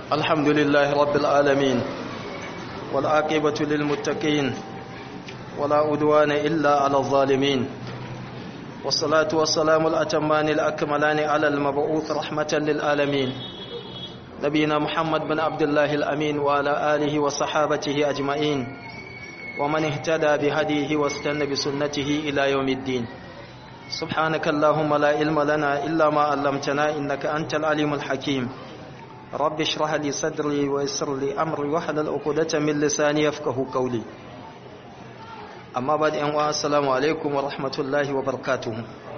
الحمد لله رب العالمين والعاقبة للمتقين ولا أدوان إلا على الظالمين والصلاة والسلام الأتمان الأكملان على المبعوث رحمة للعالمين نبينا محمد بن عبد الله الأمين وعلى آله وصحابته أجمعين ومن اهتدى بهديه واستنى بسنته إلى يوم الدين سبحانك اللهم لا علم لنا إلا ما علمتنا إنك أنت العليم الحكيم رب اشرح لي صدري ويسر لي أمري واحلل عقدة من لساني يفقه قولي أما بعد أن السلام عليكم ورحمة الله وبركاته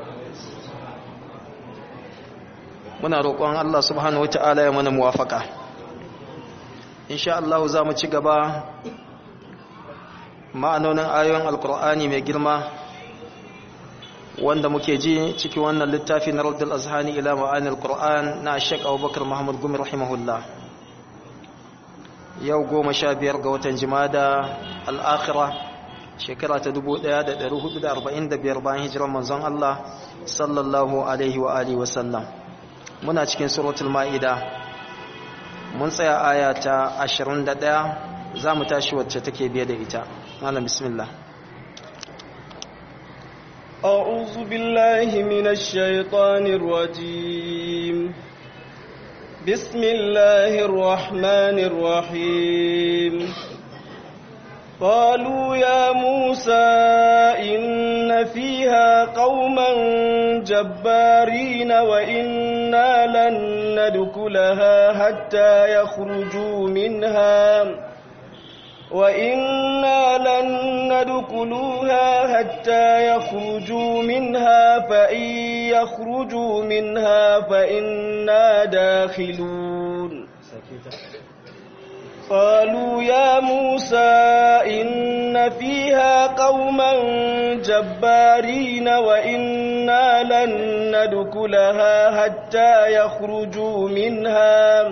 muna roƙon Allah subhanahu wata'ala ya mana muwafaka insha Allah za mu ci gaba ma'anonin ayoyin alkur'ani mai girma wanda muke ji cikin wannan littafi na Raddul Azhani ila ma'anil Qur'an na Sheikh Abubakar Muhammad Gumi rahimahullah yau goma sha biyar ga watan Jumada al-Akhirah shekara ta 1445 bayan hijirar manzon Allah sallallahu alaihi wa alihi wa sallam muna cikin suratul ma'ida mun tsaya aya ta 21 za mu tashi wacce take biye da ita malam bismillah أعوذ بالله من الشيطان الرجيم بسم الله الرحمن الرحيم قالوا يا موسى إن فيها قوما جبارين وإنا لن ندخلها حتى يخرجوا منها وإنا لن ندخلوها حتى يخرجوا منها فإن يخرجوا منها فإنا داخلون قالوا يا موسى إن فيها قوما جبارين وإنا لن ندخلها حتى يخرجوا منها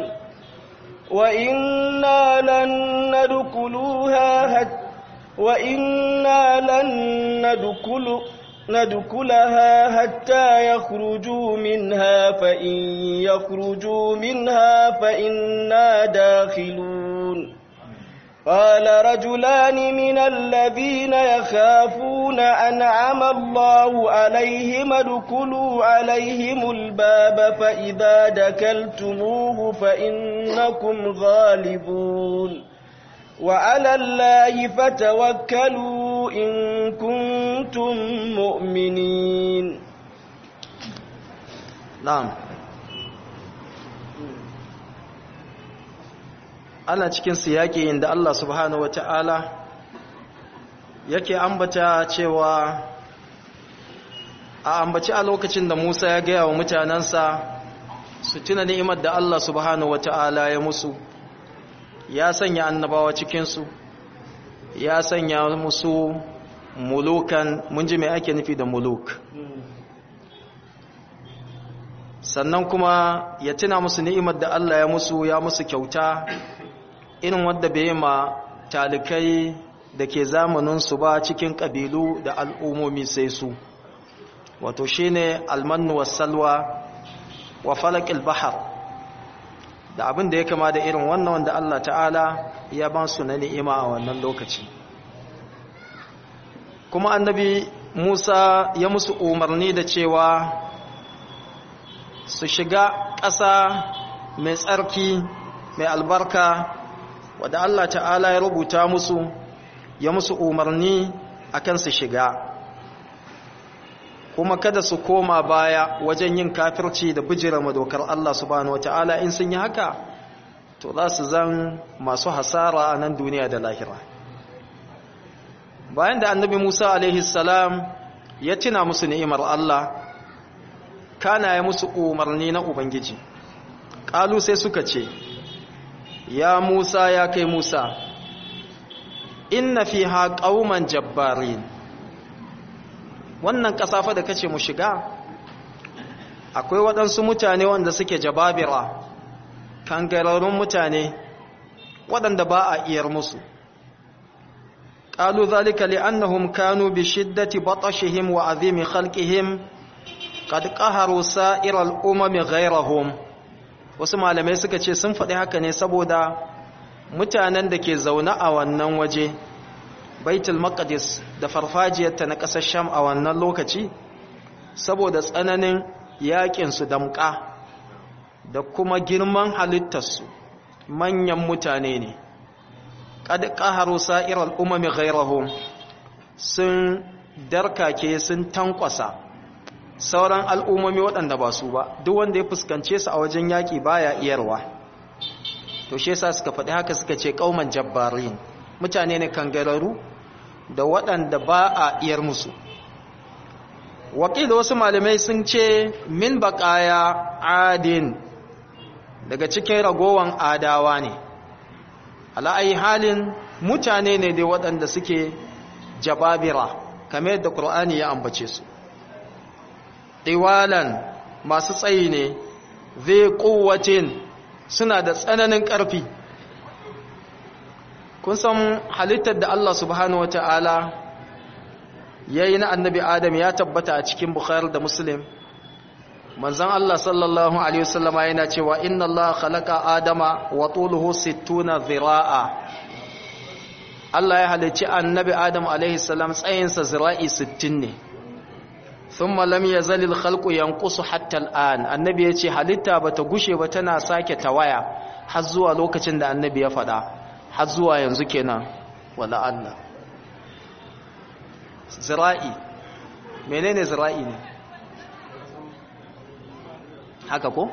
وإنا لن ندخلوها حتى وإنا لن ندخل ندخلها حتى يخرجوا منها فإن يخرجوا منها فإنا داخلون قال رجلان من الذين يخافون أنعم الله عليهم ادخلوا عليهم الباب فإذا دكلتموه فإنكم غالبون وعلى الله فتوكلوا إن كنتم مؤمنين na'am ana cikin siyaki inda Allah subhanahu wata'ala yake ambata cewa a ambaci a lokacin da Musa ya gaya wa mutanensa su tuna ni'imar da Allah subhanahu wata'ala ya musu ya sanya annabawa cikinsu ya sanya musu mulukan mun ji mai ake nufi da muluk sannan kuma ya tuna musu ni'imar da Allah ya musu ya musu kyauta irin wadda bai ma talikai da ke zamaninsu ba cikin ƙabilu da al'ummomi sai su wato shi ne almannu wasalwa wa falakil bahar da abin da ya kama da irin wannan wanda Allah ta'ala ya ba su na ni'ima a wannan lokaci kuma annabi Musa ya musu umarni da cewa su shiga ƙasa mai tsarki mai albarka wadda Allah ta'ala ya rubuta musu ya musu umarni akan su shiga kuma kada su koma baya wajen yin kafirci da bijira madokar Allah subhanahu wata'ala in sun yi haka to za su zan masu hasara a nan duniya da lahira bayan da annabi Musa alaihi salam ya tuna musu ni'imar Allah kana ya musu umarni na ubangiji ƙalu sai suka ce ya Musa ya kai Musa inna fiha qauman jabbarin wannan kasafa da kace mu shiga akwai waɗansu mutane wanda suke jababira kangararrun mutane waɗanda ba a iyar musu qalu zalika li'annahum kanu bi shiddati batashihim wa azimi khalqihim qad qaharu sa'iral umami ghayrahum wasu malamai suka ce sun faɗi haka ne saboda mutanen da ke zaune a wannan waje baitul maqdis da farfajiyarta na ƙasar sham a wannan lokaci saboda tsananin yaƙinsu damƙa da kuma girman halittarsu manyan mutane ne qad qaharu sa'iral umami ghayrahum sun darkake sun tankwasa sauran al'ummomi waɗanda ba su ba duk wanda ya fuskance su a wajen yaƙi baya iyarwa to shi yasa suka faɗi haka suka ce qauman jabbarin mutane ne kangararu da waɗanda ba a iyar musu wakil wasu malamai sun ce min baƙaya adin daga cikin ragowan adawa ne ala'ayi halin mutane ne dai waɗanda suke jababira kamar yadda ƙur'ani ya ambace su ɗiwalan masu tsayi ne zai ƙuwacin suna da tsananin ƙarfi kun san halittar da Allah subhanahu wata'ala ya yi na annabi adam ya tabbata a cikin bukhari da muslim manzan Allah sallallahu Alaihi wasallama yana cewa inna Allah khalaqa adama wa tuluhu sittuna zira'a Allah ya halicci annabi adam alaihi salam tsayinsa zira'i sittin ne thumma lam yazal al khalqu yanqusu hatta al an annabi yace halitta bata gushe ba tana sake tawaya har zuwa lokacin da annabi ya faɗa har zuwa yanzu kenan wala Allah zira'i menene zira'i ne haka ko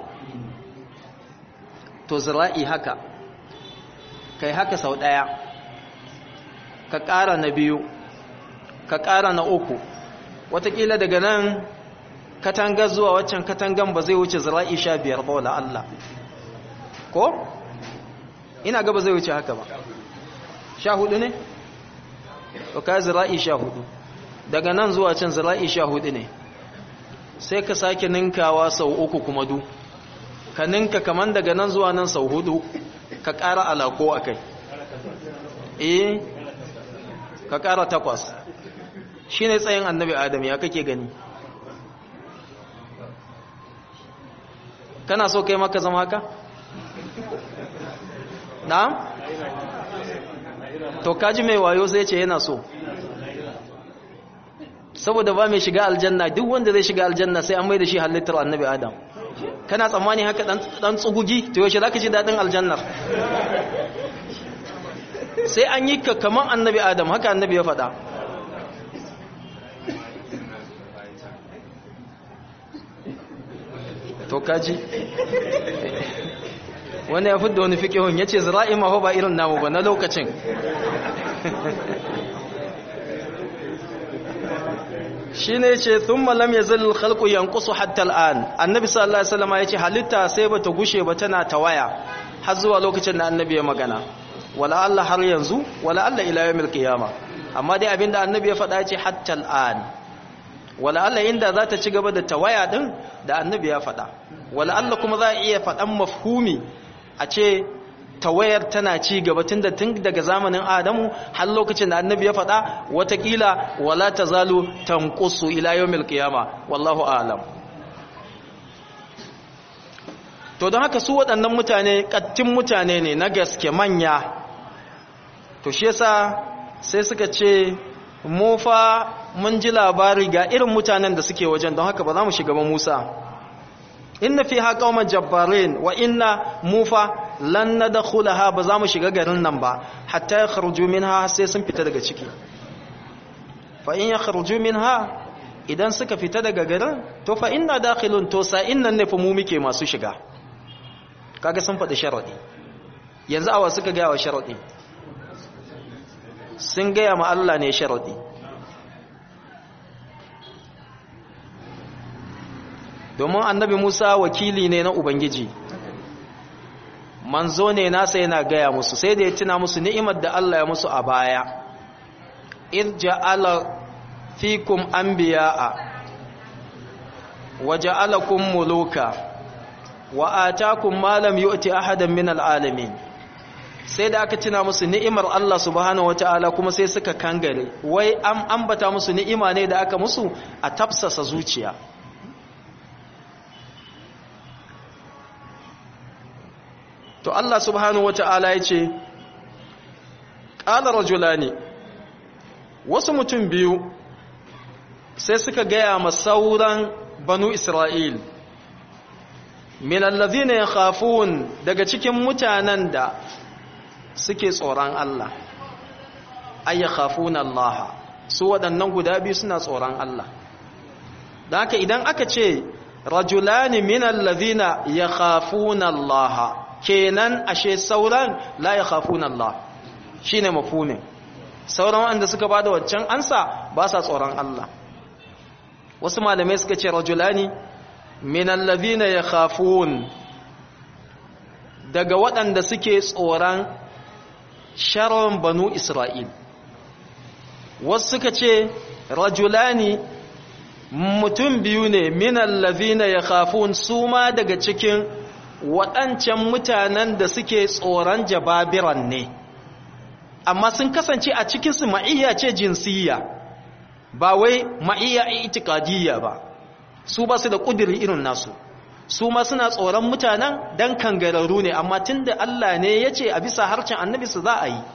to zira'i haka kai haka sau daya ka ƙara na biyu ka ƙara na uku watakila daga nan katangar zuwa waccan katangan ba zai wuce zira'i sha biyar ba wala Allah ko ina gaba zai wuce haka ba sha hudu ne to ka zira'i sha hudu daga nan zuwa can zira'i sha hudu ne sai ka sake ninkawa sau uku kuma du ka ninka kaman daga nan zuwa nan sau hudu ka ƙara alako a kai eh ka ƙara takwas shi ne tsayin annabi adam ya kake gani kana so kai maka zama haka? na? to kaji mai wayo sai ce yana so saboda ba mai shiga aljanna duk wanda zai shiga aljanna sai an mai da shi halittar annabi adam kana tsammani haka dan tsugugi to yaushe zaka ji dadin aljannar sai an yi ka kaman annabi adam haka annabi ya faɗa to kaji wani ya fidda wani fiƙihun ya ce zira'i ma ba irin namu ba na lokacin shi ne ce sun malam ya zalil khalqu yanqusu hatta al'an annabi sallallahu alaihi wasallam ya ce halitta sai bata gushe ba tana tawaya har zuwa lokacin da annabi ya magana wala Allah har yanzu wala Allah ila yawmil qiyama amma dai abinda annabi ya faɗa ya ce hatta al'an wala Allah inda za ta ci gaba da tawaya din da annabi ya faɗa wala Allah kuma za a iya faɗan mafhumi a ce tawayar tana ci gaba tun da tun daga zamanin adamu har lokacin da annabi ya faɗa watakila wala ta zalu tanqusu ila yawmil qiyama wallahu a'lam to don haka su waɗannan mutane kattin mutane ne na gaske manya to shi yasa sai suka ce mu fa mun ji labari ga irin mutanen da suke wajen don haka ba za mu shiga ba Musa inna fiha qauman jabbarin wa inna mufa lan nadkhulaha ba za mu shiga garin nan ba hatta yakhruju minha sai sun fita daga ciki fa in yakhruju minha idan suka fita daga garin to fa inna dakhilun to sa innan ne fa mu muke masu shiga kaga sun faɗi sharadi yanzu awa suka ga wa sharadi sun gaya ma Allah ne sharadi domin annabi Musa wakili ne na Ubangiji manzo ne nasa yana gaya musu sai da ya tuna musu ni'imar da Allah ya musu a baya id ja'ala fikum anbiya'a wa ja'alakum muluka wa atakum ma lam yu'ti ahadan min al'alamin sai da aka tuna musu ni'imar Allah subhanahu wata'ala kuma sai suka kangare wai an ambata musu ni'ima ne da aka musu a tafsasa zuciya to Allah subhanahu wata'ala ya ce ƙala rajulani wasu mutum biyu sai suka gaya ma sauran banu isra'il min allazina yakhafun daga cikin mutanen da suke tsoron Allah ay yakhafuna Allah su waɗannan guda biyu suna tsoron Allah da haka idan aka ce rajulani min allazina yakhafuna Allah kenan ashe sauran la yakhafuna Allah shine mafhumin sauran wanda suka bada waccan ansa ba sa tsoron Allah wasu malamai suka ce rajulani min allazina yakhafun daga waɗanda suke tsoron sharon banu Isra'il wasu suka ce rajulani mutum biyu ne min allazina yakhafun su ma daga cikin waɗancan mutanen da suke tsoron jababiran ne amma sun kasance a cikinsu ma'iyya ce jinsiyya ba wai ma'iyya itikadiyya ba su ba su da ƙudiri irin nasu su ma suna tsoron mutanen dan kangararru ne amma tun da Allah ne ya ce a bisa harcin annabi su za a yi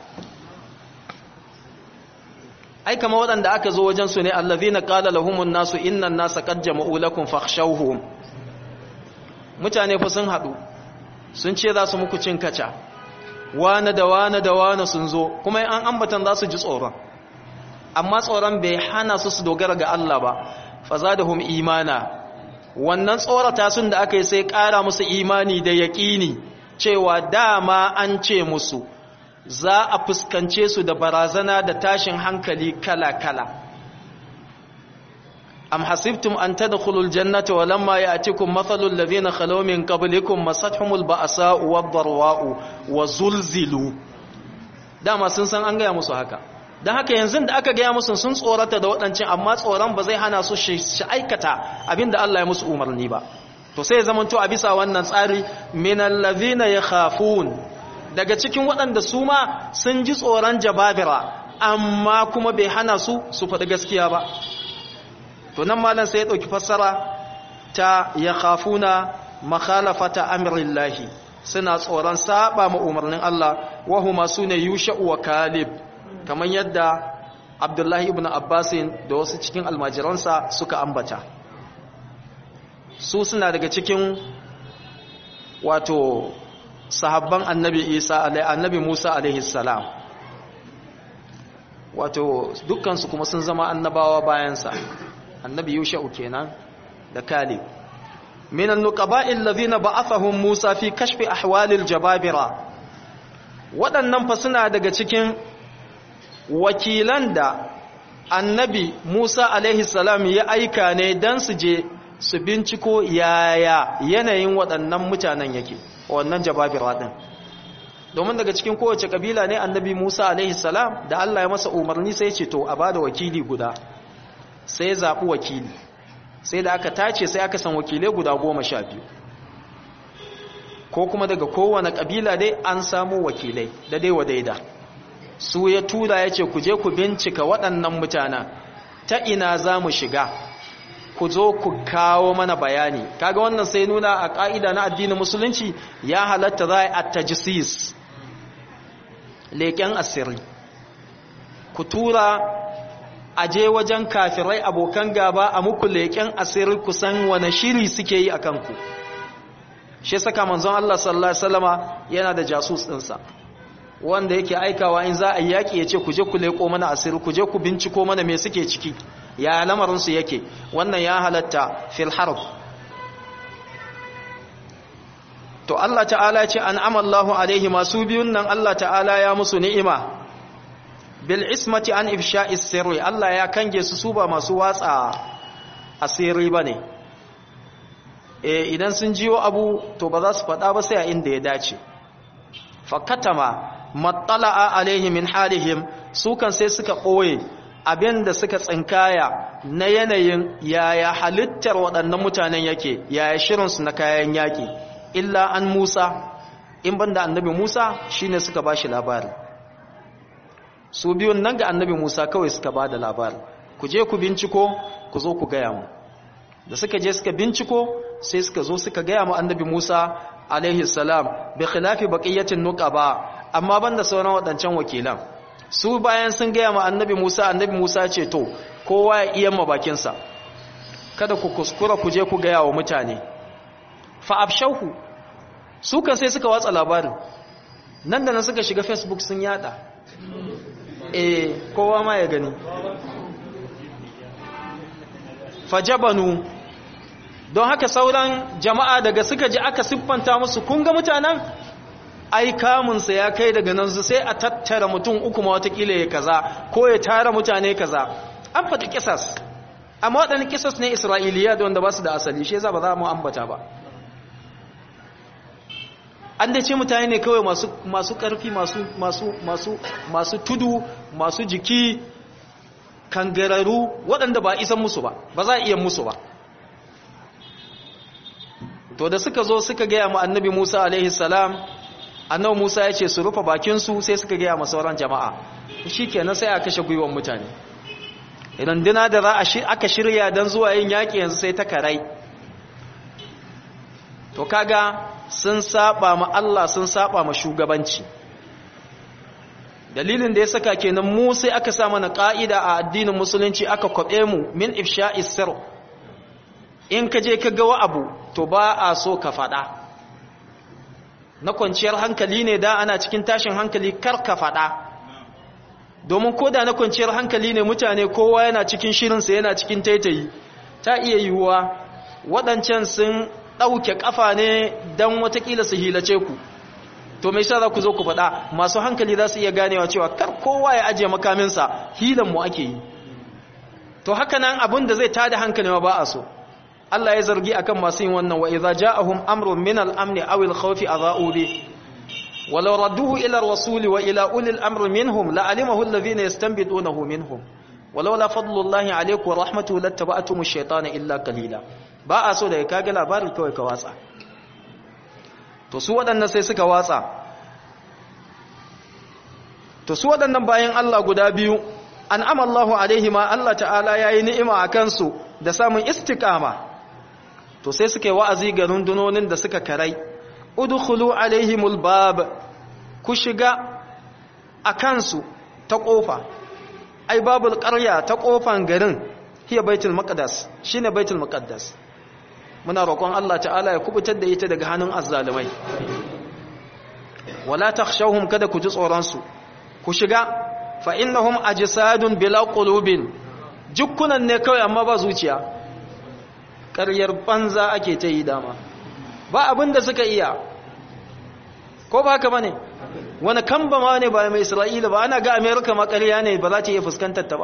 ai kama waɗanda aka zo wajen su ne allazina qala lahumun nasu innan nasa qad jama'u lakum fakhshawhum mutane fa sun haɗu sun ce za su muku cin kaca wane da wane da wane sun zo kuma an ambatan za su ji tsoron amma tsoron bai hana su su dogara ga Allah ba fa zadahum imana wannan tsorata sun da aka yi sai ƙara musu imani da yaƙini cewa dama an ce musu za a fuskance su da barazana da tashin hankali kala-kala am hasibtum an tadkhulul jannata wa lamma ya'tikum mathalul ladhina khalaw min qablikum masathumul ba'sa'u wad-dharwa'u wa zulzilu dama sun san an gaya musu haka dan haka yanzu da aka gaya musu sun tsorata da waɗancan amma tsoron ba zai hana su shi aikata abinda Allah ya musu umarni ba to sai zaman to a bisa wannan tsari minal ladhina yakhafun daga cikin waɗanda su ma sun ji tsoron jababira amma kuma bai hana su su faɗi gaskiya ba to nan malam sai ya ɗauki fassara ta ya khafuna makhalafata amrillahi suna tsoron saba ma umarnin Allah wahuma sune yusha'u wa kalib kamar yadda abdullahi ibn abbasin da wasu cikin almajiransa suka ambata su suna daga cikin wato sahabban annabi isa annabi musa alaihi salam wato dukkansu kuma sun zama annabawa bayansa annabi yusha'u kenan da kalib min an-nuqaba'i alladhina ba'athahum musa fi kashfi ahwalil jababira waɗannan fa suna daga cikin wakilan da annabi musa alaihi salam ya aika ne dan su je su binciko yaya yanayin waɗannan mutanen yake wannan jababira din domin daga cikin kowace kabila ne annabi Musa alaihi salam da Allah ya masa umarni sai ce to a bada wakili guda sai ya zaɓi wakili sai da aka tace sai aka san wakilai guda goma sha biyu ko kuma daga kowane kabila dai an samu wakilai da dai wa daida su ya tura ya ce ku je ku bincika waɗannan mutanen ta ina za mu shiga ku zo ku kawo mana bayani kaga wannan sai nuna a ƙa'ida na addinin musulunci ya halatta za a tajisis leƙen asiri ku tura a je wajen kafirai abokan gaba a muku leƙen asiri kusan wane shiri suke yi a kanku shi saka manzon Allah sallallahu Alaihi wasallama yana da jasus ɗinsa wanda yake aikawa in za a yaƙi ya ce ku je ku leƙo mana asiri ku je ku binciko mana me suke ciki ya lamarinsu yake wannan ya halatta fil harb to Allah ta'ala ce an amallahu alaihi masu biyun nan Allah ta'ala ya musu ni'ima bil ismati an ifsha'is sirri Allah ya kange su su ba masu watsa asiri bane eh idan sun jiyo abu to ba za su faɗa ba sai a inda ya dace fakatama mattala'a alaihi min halihim su kan sai suka ɓoye abin da suka tsinkaya na yanayin yaya halittar waɗannan mutanen yake yaya shirinsu na kayan yaƙi illa an musa in banda annabi musa shine suka ba shi labari su biyun nan ga annabi musa kawai suka ba da labari ku je ku binciko ku zo ku gaya mu da suka je suka binciko sai suka zo suka gaya mu annabi musa alaihi salam bi khilafi baqiyatin nuqaba amma banda sauran wadancan wakilan su bayan sun gaya ma annabi Musa annabi Musa ce to kowa ya iya mabakin sa kada ku kuskura ku je ku gaya wa mutane fa abshahu su kan sai suka watsa labarin nan da nan suka shiga Facebook sun yada eh kowa ma ya gani fajabanu don haka sauran jama'a daga suka ji aka siffanta musu kun ga mutanen ai kamunsa ya kai daga nan su sai a tattara mutum uku ma watakila ya kaza ko ya tara mutane kaza an faɗi kisas amma waɗannan kisas ne isra'iliya da wanda ba su da asali shi yasa ba za mu ambata ba an da ce mutane ne kawai masu masu ƙarfi masu masu masu masu tudu masu jiki kangararu waɗanda ba isan musu ba ba za a iya musu ba to da suka zo suka gaya ma annabi Musa alaihi salam annabi Musa ya ce su rufe bakinsu sai suka gaya ma sauran jama'a shikenan sai a kashe gwiwan mutane runduna da za a aka shirya don zuwa yin yaƙi yanzu sai ta karai to kaga sun saba ma Allah sun saba ma shugabanci dalilin da ya saka kenan mu sai aka sa mana ka'ida a addinin musulunci aka kwabe mu min ifsha'is sirr in ka je ka ga wa abu to ba a so ka faɗa na kwanciyar hankali ne da ana cikin tashin hankali kar ka faɗa domin ko da na kwanciyar hankali ne mutane kowa yana cikin shirinsa yana cikin taitayi ta iya yiwuwa waɗancan sun ɗauke ƙafa ne don watakila su hilace ku to mai sa za ku zo ku faɗa masu hankali za su iya ganewa cewa kar kowa ya ajiye makaminsa hilanmu ake yi to haka nan abin da zai tada hankali ma ba a so Allah ya zargi akan masu yin wannan wa idza ja'ahum amrun min al-amn aw al-khawfi adha'u bi walau radduhu ila ar-rasuli wa ila ulil amri minhum la'alimahu alladhina yastanbitunahu minhum walau la fadlullahi alaykum wa rahmatuhu lattaba'tum ash-shaytana illa qalila ba a so da ka ga labarin kawai ka watsa to su waɗannan sai suka watsa to su waɗannan bayan Allah guda biyu an amallahu alaihima Allah ta'ala yayi ni'ima akan su da samun istiqama to sai suka yi wa'azi ga rundunonin da suka karai udkhulu alaihimul bab ku shiga akan su ta kofa ai babul qarya ta kofan garin hiya baitul maqdis shine baitul maqdis muna roƙon Allah ta'ala ya kubutar da ita daga hannun azzalumai wala takhshawhum kada ku ji tsoron su ku shiga fa innahum ajsadun bila qulubin jukkunan ne kawai amma ba zuciya ƙaryar banza ake ta yi dama ba abin da suka iya ko ba haka bane wani kamba ma ne ba mai isra'ila ba ana ga amerika ma ƙarya ne ba za ta iya fuskantar ta ba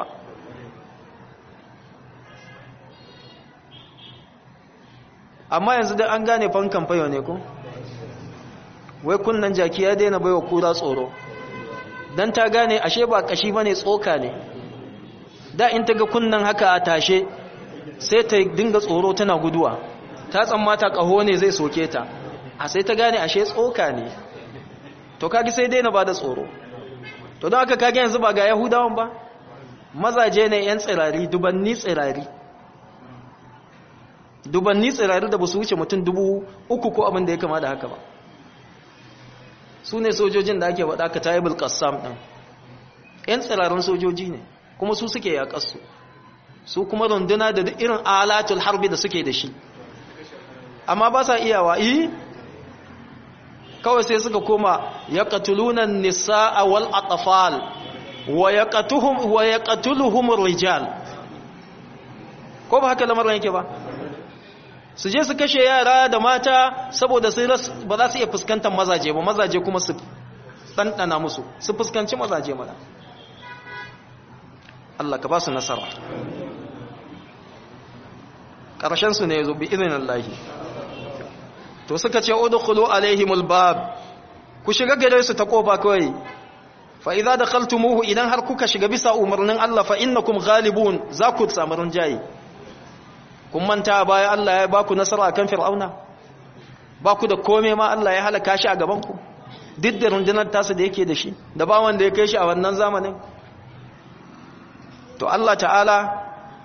amma yanzu da an gane fankan fayo ne ko wai kunnan jaki ya daina baiwa kura tsoro dan ta gane ashe ba kashi bane tsoka ne da in ta ga kunnan haka a tashe sai ta dinga tsoro tana guduwa ta tsammata kaho ne zai soke ta a sai ta gane ashe tsoka ne to kage sai daina ba da tsoro to don haka kage yanzu ba ga yahudawan ba mazaje ne yan tsirari dubanni tsirari dubanni tsirari da ba su wuce mutum dubu uku ko abin da ya kama da haka ba su ne sojojin da ake waɗa ka tayi bulkassam ɗin ‘yan tsirarin sojoji ne kuma su suke yaƙarsu su kuma runduna da duk irin alatul harbi da suke da shi amma ba sa iyawa yi kawai sai suka koma ya ƙatulunan nisa'a wal atafal wa ya ƙatuluhum rijal ko ba haka lamarin yake ba su je su kashe yara da mata saboda ba za su iya fuskantar mazaje ba mazaje kuma su ɗanɗana musu su fuskanci mazaje mana Allah ka ba su nasara ƙarshensu ne zo bi izinin Allah to suka ce udkhulu alaihimul bab ku shiga gare su ta kofa kawai fa idza dakhaltumuhu idan har kuka shiga bisa umarnin Allah fa innakum ghalibun za ku samu rinjaye kun manta baya Allah ya baku nasara kan fir'auna baku da kome ma Allah ya halaka shi a gaban ku duk da rundunar tasa da yake da shi da ba wanda ya kai shi a wannan zamanin to Allah ta'ala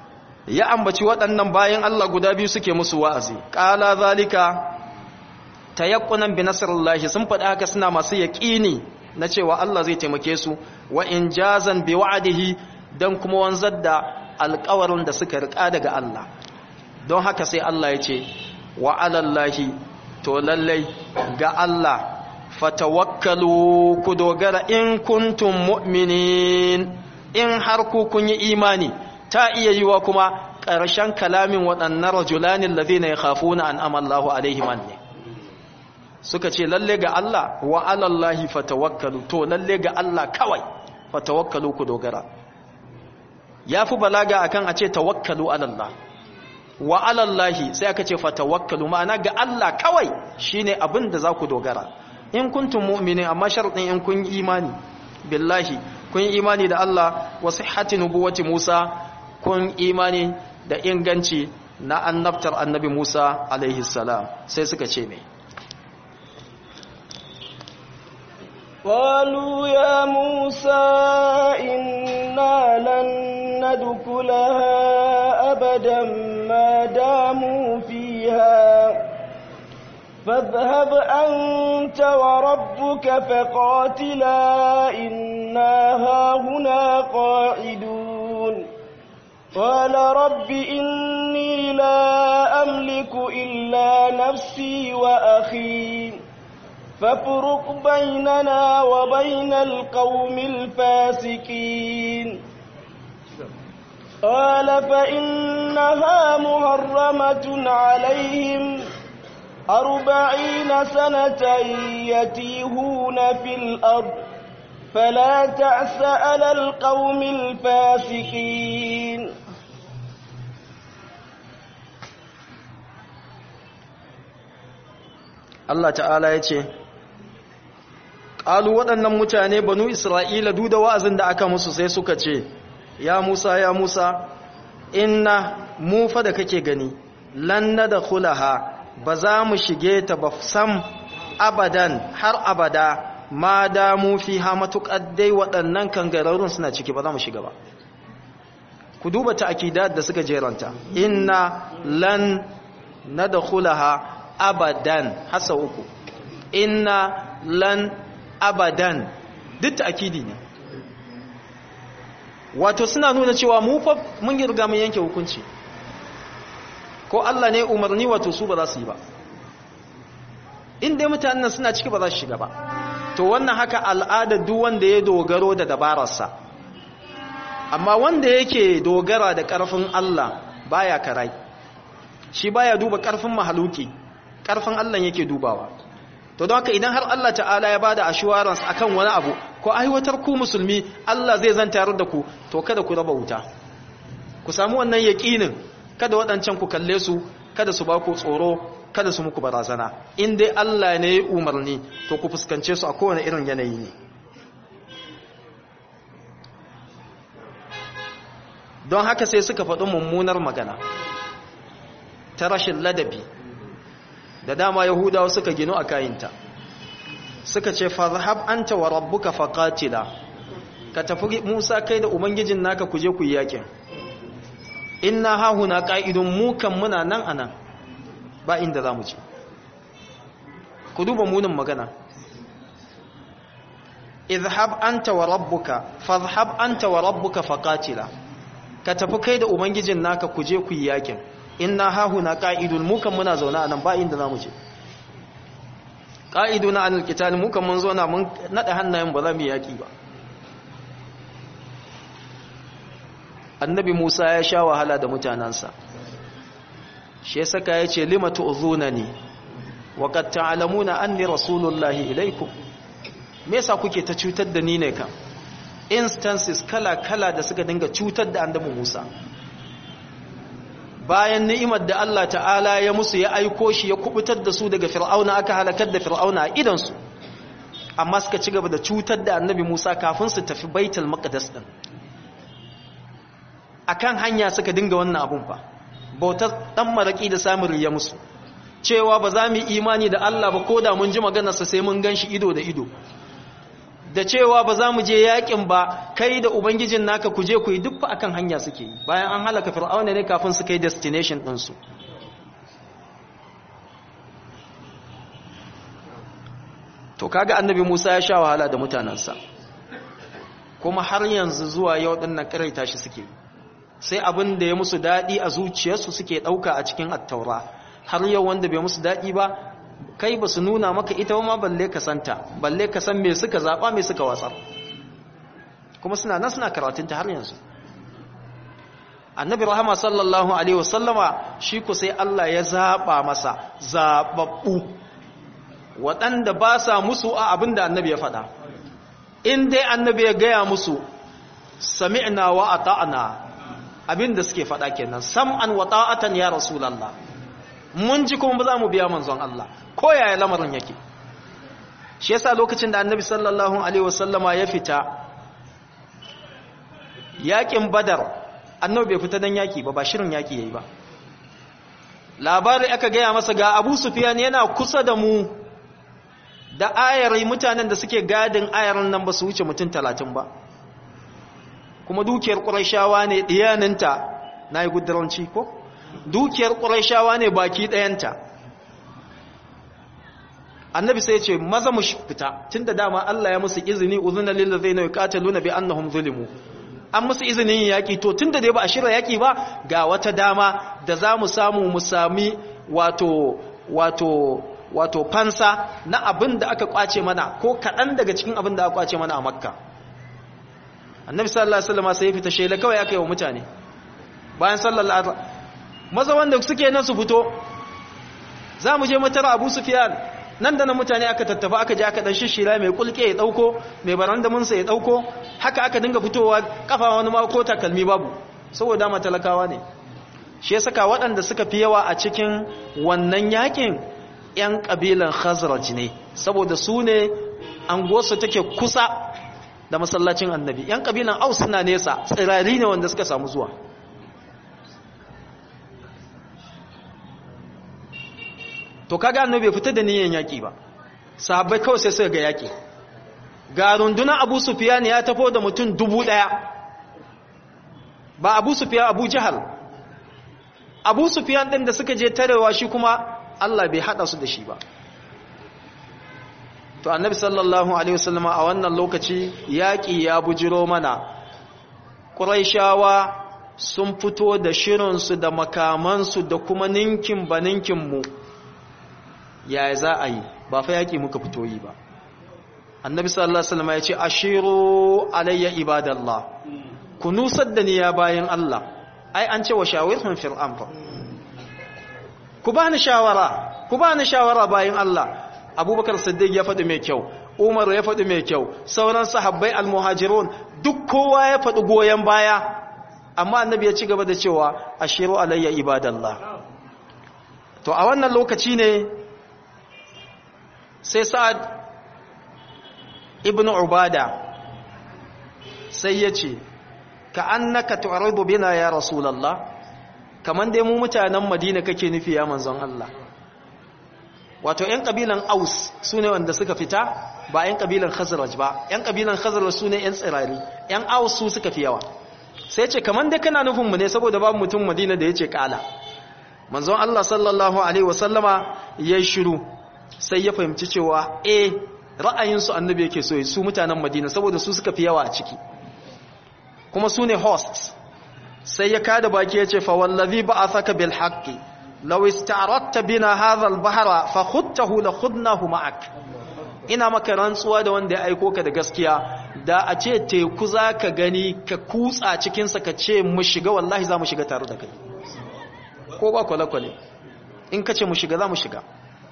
ya ambaci waɗannan bayan Allah guda biyu suke musu wa'azi qala zalika tayaqqunan bi nasrillahi sun faɗi haka suna masu yaqini na cewa Allah zai taimake su wa injazan bi wa'dihi dan kuma wanzar da alƙawarin da suka rika daga Allah don haka sai Allah ya ce wa alallahi to lallai ga Allah fatawakkalu ku dogara in kuntum mu'minin in har ku kun yi imani ta iya yiwa kuma ƙarshen kalamin waɗannan rajulanin ladina yakhafuna an amallahu alaihim ne suka ce lalle ga Allah wa alallahi fatawakkalu to lalle ga Allah kawai fatawakkalu ku dogara yafi balaga akan a ce tawakkalu alallah wa alallahi sai aka ce fatawakkalu ma'ana ga Allah kawai shine abin da za ku dogara in kuntum mu'minin amma sharadin in kun imani billahi kun imani da Allah wa sihhati nubuwati Musa kun imani da inganci na annabtar annabi Musa alaihi salam sai suka ce me قالوا يا موسى إنا لن ندخلها أبدا ما داموا فيها فاذهب أنت وربك فقاتلا إنا هاهنا قاعدون قال رب إني لا أملك إلا نفسي وأخي فافرق بيننا وبين القوم الفاسقين قال فإنها محرمة عليهم أربعين سنة يتيهون في الأرض فلا تعس على القوم الفاسقين Allah ta'ala ya ce ƙalu waɗannan mutane banu isra'ila duk da wa'azin da aka musu sai suka ce ya musa ya musa inna mu fa da kake gani lan da kulaha ba za mu shige ta ba sam abadan har abada ma damu fi ha matuƙar dai waɗannan kangararrun suna ciki ba za mu shiga ba ku duba ta akidat da suka jeranta inna lan na da kulaha abadan hasa uku inna lan abadan duk akidi ne wato suna nuna cewa mu fa mun yi riga mun yanke hukunci ko Allah ne umarni wato su ba za su yi ba in dai mutanen suna ciki ba za su shiga ba to wannan haka al'ada duk wanda ya dogaro da dabararsa amma wanda yake dogara da ƙarfin Allah baya karai shi baya duba ƙarfin mahaluki ƙarfin Allah yake dubawa to don haka idan har Allah ta'ala ya bada assurance akan wani abu ko aiwatar ku musulmi Allah zai zantar da ku to kada ku raba wuta ku samu wannan yaqinin kada waɗancan ku kalle su kada su ba ku tsoro kada su muku barazana in dai Allah ne ya umarni to ku fuskance su a kowane irin yanayi ne don haka sai suka faɗi mummunar magana ta rashin ladabi da dama yahudawa suka gino a kayinta suka ce farhab anta wa rabbuka faqatila ka tafi Musa kai da ubangijin naka kuje ku yi yakin inna hahuna qa'idun mu kan muna nan anan ba inda zamu ci ku duba munin magana idhhab anta wa rabbuka fadhhab anta wa rabbuka faqatila ka tafi kai da ubangijin naka kuje ku yi yakin inna hahuna qa'idun mu kan muna zauna anan ba inda zamu je qa'iduna anil qital mu kan mun zauna mun nada hannayen ba za mu yaki ba annabi Musa ya sha wahala da mutanansa shi ya saka yace limatu uzunani wa qad ta'lamuna anni rasulullahi ilaikum me yasa kuke ta cutar da ni ne kan instances kala kala da suka dinga cutar da annabi Musa bayan ni'imar da Allah ta'ala ya musu ya aiko shi ya kubutar da su daga fir'auna aka halakar da fir'auna a idansu amma suka ci gaba da cutar da annabi Musa kafin su tafi baitul maqdis din akan hanya suka dinga wannan abun fa bautar dan maraki da samun riya musu cewa ba za mu yi imani da Allah ba ko da mun ji maganarsa sai mun ganshi ido da ido da cewa ba za mu je yakin ba kai da ubangijin naka ku je ku yi duk akan hanya suke yi bayan an halaka fir'auna ne kafin su kai destination ɗinsu to kaga annabi Musa ya sha wahala da mutanansa kuma har yanzu zuwa yau din nan karaita shi suke sai abin da ya musu dadi a zuciyarsu suke dauka a cikin attaura har yau wanda bai musu dadi ba kai ba su nuna maka ita ma balle ka santa balle ka san me suka zaba me suka watsar kuma suna nan suna karatunta har yanzu annabi rahama sallallahu alaihi wasallama shi ku sai Allah ya zaba masa zababbu waɗanda ba sa musu a abin da annabi ya faɗa in dai annabi ya gaya musu sami'na wa ata'na abin da suke faɗa kenan sam'an wa ta'atan ya rasulullah mun ji kuma ba za mu biya manzon Allah ko yaya lamarin yake shi yasa lokacin da annabi sallallahu alaihi wasallama ya fita yakin badar annabi bai fita dan yaki ba ba shirin yaki yayi ba labari aka gaya masa ga Abu Sufyan yana kusa da mu da ayari mutanen da suke gadin ayarin nan ba su wuce mutum 30 ba kuma dukiyar Qurayshawa ne diyaninta nayi gudaranci ko dukiyar Qurayshawa ne baki dayanta annabi sai ya ce maza mu fita tunda dama Allah ya musu izini uzuna lil ladzina yuqataluna bi annahum zulimu an musu izinin yaƙi to tun da dai ba a shirya yaƙi ba ga wata dama da za mu samu mu sami wato wato wato fansa na abin da aka kwace mana ko kaɗan daga cikin abin da aka kwace mana a makka annabi sallallahu alaihi wasallam sai ya fita shela kawai aka yi wa mutane bayan sallallahu alaihi maza wanda suke nan su fito za mu je mutara abu sufyan nan da nan mutane aka tattafa aka je aka dan shishira mai kulke ya dauko mai barandaminsa ya dauko haka aka dinga fitowa kafa wani ma ko takalmi babu saboda ma talakawa ne shi yasa ka waɗanda suka fi yawa a cikin wannan yakin yan kabilan khazraj ne saboda su ne anguwarsu take kusa da masallacin annabi yan kabilan aus suna nesa tsirari ne wanda suka samu zuwa to kaga annabi bai fita da niyyar yaki ba sahabbai kawai sai suka ga yaki ga rundunar Abu Sufyan ya tafo da mutum dubu daya ba Abu Sufyan Abu Jahal Abu Sufyan din da suka je tarewa shi kuma Allah bai hada su da shi ba to annabi sallallahu alaihi wasallam a wannan lokaci yaki ya bujiro mana Quraishawa sun fito da shirinsu da makamansu da kuma ninkin baninkinmu mu yaya za a yi ba fa yaƙi muka fito yi ba annabi sallallahu alaihi wasallam ya ce ashiru alayya ibadallah ku nusar da ni ya bayan Allah ai an ce wa shawirhum fil amr ku bani shawara ku bani shawara bayan Allah abubakar siddiq ya faɗi mai kyau umar ya faɗi mai kyau sauran sahabbai almuhajirun duk kowa ya faɗi goyen baya amma annabi ya ci gaba da cewa ashiru alayya ibadallah to a wannan lokaci ne sai sa'ad ibn ubada sai ya ce ka annaka tu'aridu bina ya rasulallah kaman dai mu mutanen madina kake nufi ya manzon Allah wato ‘yan ƙabilan aus su ne wanda suka fita ba ‘yan ƙabilan khazaraj ba ‘yan ƙabilan khazaraj su ne ‘yan tsirari ‘yan aus su suka fi yawa sai ce kaman dai kana nufinmu ne saboda babu mutum madina da ya ce ƙala manzon Allah sallallahu alaihi wasallama ya shiru sai ya fahimci cewa eh ra'ayinsu annabi yake so su mutanen madina saboda su suka fi yawa a ciki kuma su ne hosts sai ya kada baki ya ce fa wallazi ba'athaka bil haqqi law ista'radta bina hadha al bahra fa khudtahu la khudnahu ma'ak ina maka rantsuwa da wanda ya aiko ka da gaskiya da a ce teku zaka gani ka kutsa cikin sa ka ce mu shiga wallahi za mu shiga tare da kai ko ba kwale-kwale in ka ce mu shiga za mu shiga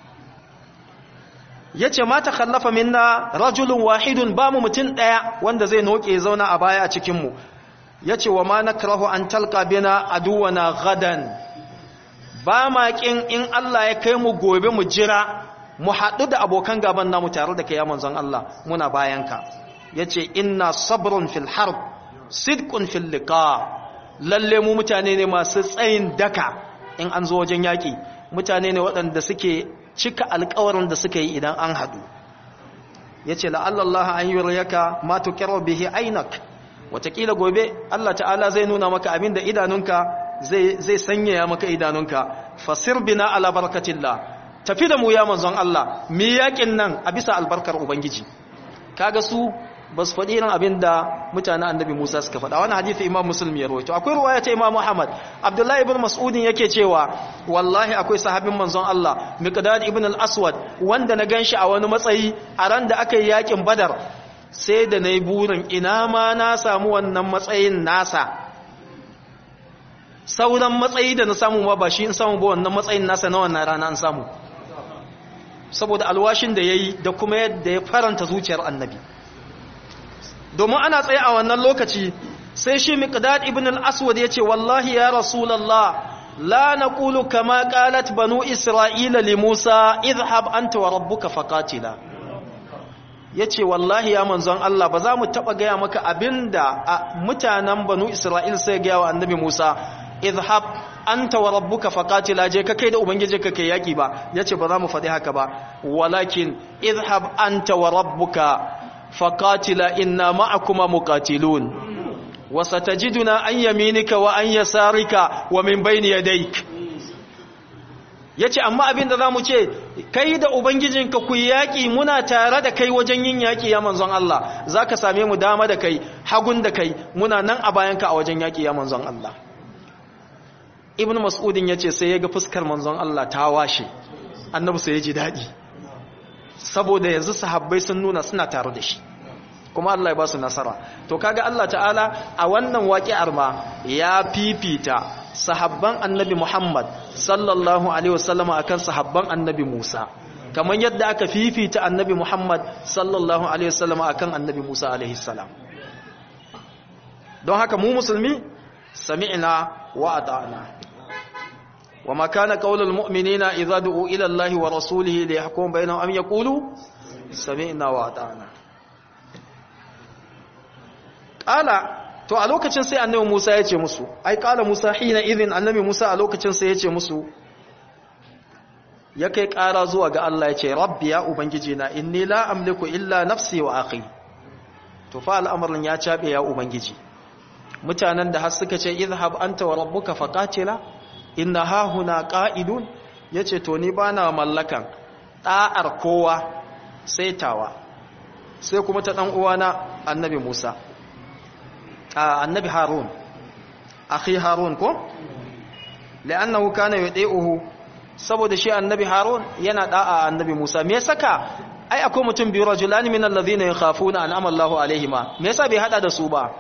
ya ce ma ta kallafa minna rajulun wahidun ba mu mutum ɗaya wanda zai noke zauna a baya a cikinmu ya ce wa ma na karahu an talka bina aduwana gadan ba ma ƙin in Allah ya kai mu gobe mu jira mu haɗu da abokan gaban namu tare da kai ya manzon Allah muna bayanka ya ce inna sabrun fil harb sidqun fil liqa lalle mu mutane ne masu tsayin daka in an zo wajen yaƙi mutane ne waɗanda suke cika alkawarin da suka yi idan an haɗu ya ce la'allallaha an yi rayaka matu kyarwa bihi ainak watakila gobe Allah ta'ala zai nuna maka abin da idanunka zai sanyaya maka idanunka fasir bina ala barakatillah tafi da mu ya manzon Allah mi yakin nan a bisa albarkar ubangiji kaga su ba su faɗi irin abin da mutanen annabi Musa suka faɗa wani hadisi imam muslim ya rawaito akwai ruwaya ta imam Muhammad Abdullahi ibn Mas'udin yake cewa wallahi akwai sahabin manzon Allah Miqdad ibn al-Aswad wanda na ganshi a wani matsayi a ran da aka yi yakin Badar sai da nayi burin ina ma na samu wannan matsayin nasa sauran matsayi da na samu ma ba shi in samu ba wannan matsayin nasa na wannan rana an samu saboda alwashin da yayi da kuma yadda ya faranta zuciyar annabi domin ana tsaye a wannan lokaci sai shi miqdad ibn al-aswad yace wallahi ya rasulullah la naqulu kama qalat banu isra'ila li musa idhhab anta wa rabbuka faqatila yace wallahi ya manzon Allah ba za mu taba gaya maka abinda mutanen banu isra'il sai ga wa annabi musa idhhab anta wa rabbuka faqatila je ka kai da ubangiji ka kai yaki ba yace ba za mu faɗi haka ba walakin idhhab anta wa rabbuka فقاتلا إنا معكما مقاتلون وستجدنا عن يمينك وعن يسارك ومن بين يديك yace amma abin da zamu ce kai da ubangijinka ku yaki muna tare da kai wajen yin yaki ya manzon Allah zaka same mu dama da kai hagun da kai muna nan a bayanka a wajen yaki ya manzon Allah ibn mas'udin yace sai yaga fuskar manzon Allah ta washe annabi sai ya ji dadi saboda yanzu sahabbai sun nuna suna tare da shi kuma Allah ya ba su nasara to kaga Allah ta'ala a wannan waƙi'ar ma ya fifita sahabban annabi Muhammad sallallahu alaihi wasallama akan sahabban annabi Musa kamar yadda aka fifita annabi Muhammad sallallahu alaihi wasallama akan annabi Musa alaihi salam don haka mu musulmi sami'na wa ata'na وما كان قول المؤمنين إذا دعوا إلى الله ورسوله ليحكم بينهم أن يقولوا سمعنا وأطعنا قال to a lokacin sai annabi Musa ya ce musu ai kala Musa hina idin annabi Musa a lokacin sai ya ce musu ya kai kara zuwa ga Allah ya ce rabbi ya ubangiji na inni la amliku illa nafsi wa akhi to fa al'amarin ya cabe ya ubangiji mutanen da har suka ce idhhab anta wa rabbuka faqatila inna hahuna qa'idun yace to ni bana mallakan da'ar kowa sai tawa sai kuma ta dan uwana annabi Musa a annabi Harun akhi Harun ko li'annahu kana yudi'uhu saboda shi annabi Harun yana da'a annabi Musa me saka ai akwai mutum biyu rajulani min alladhina yakhafuna an amallahu alaihima me yasa bai hada da su ba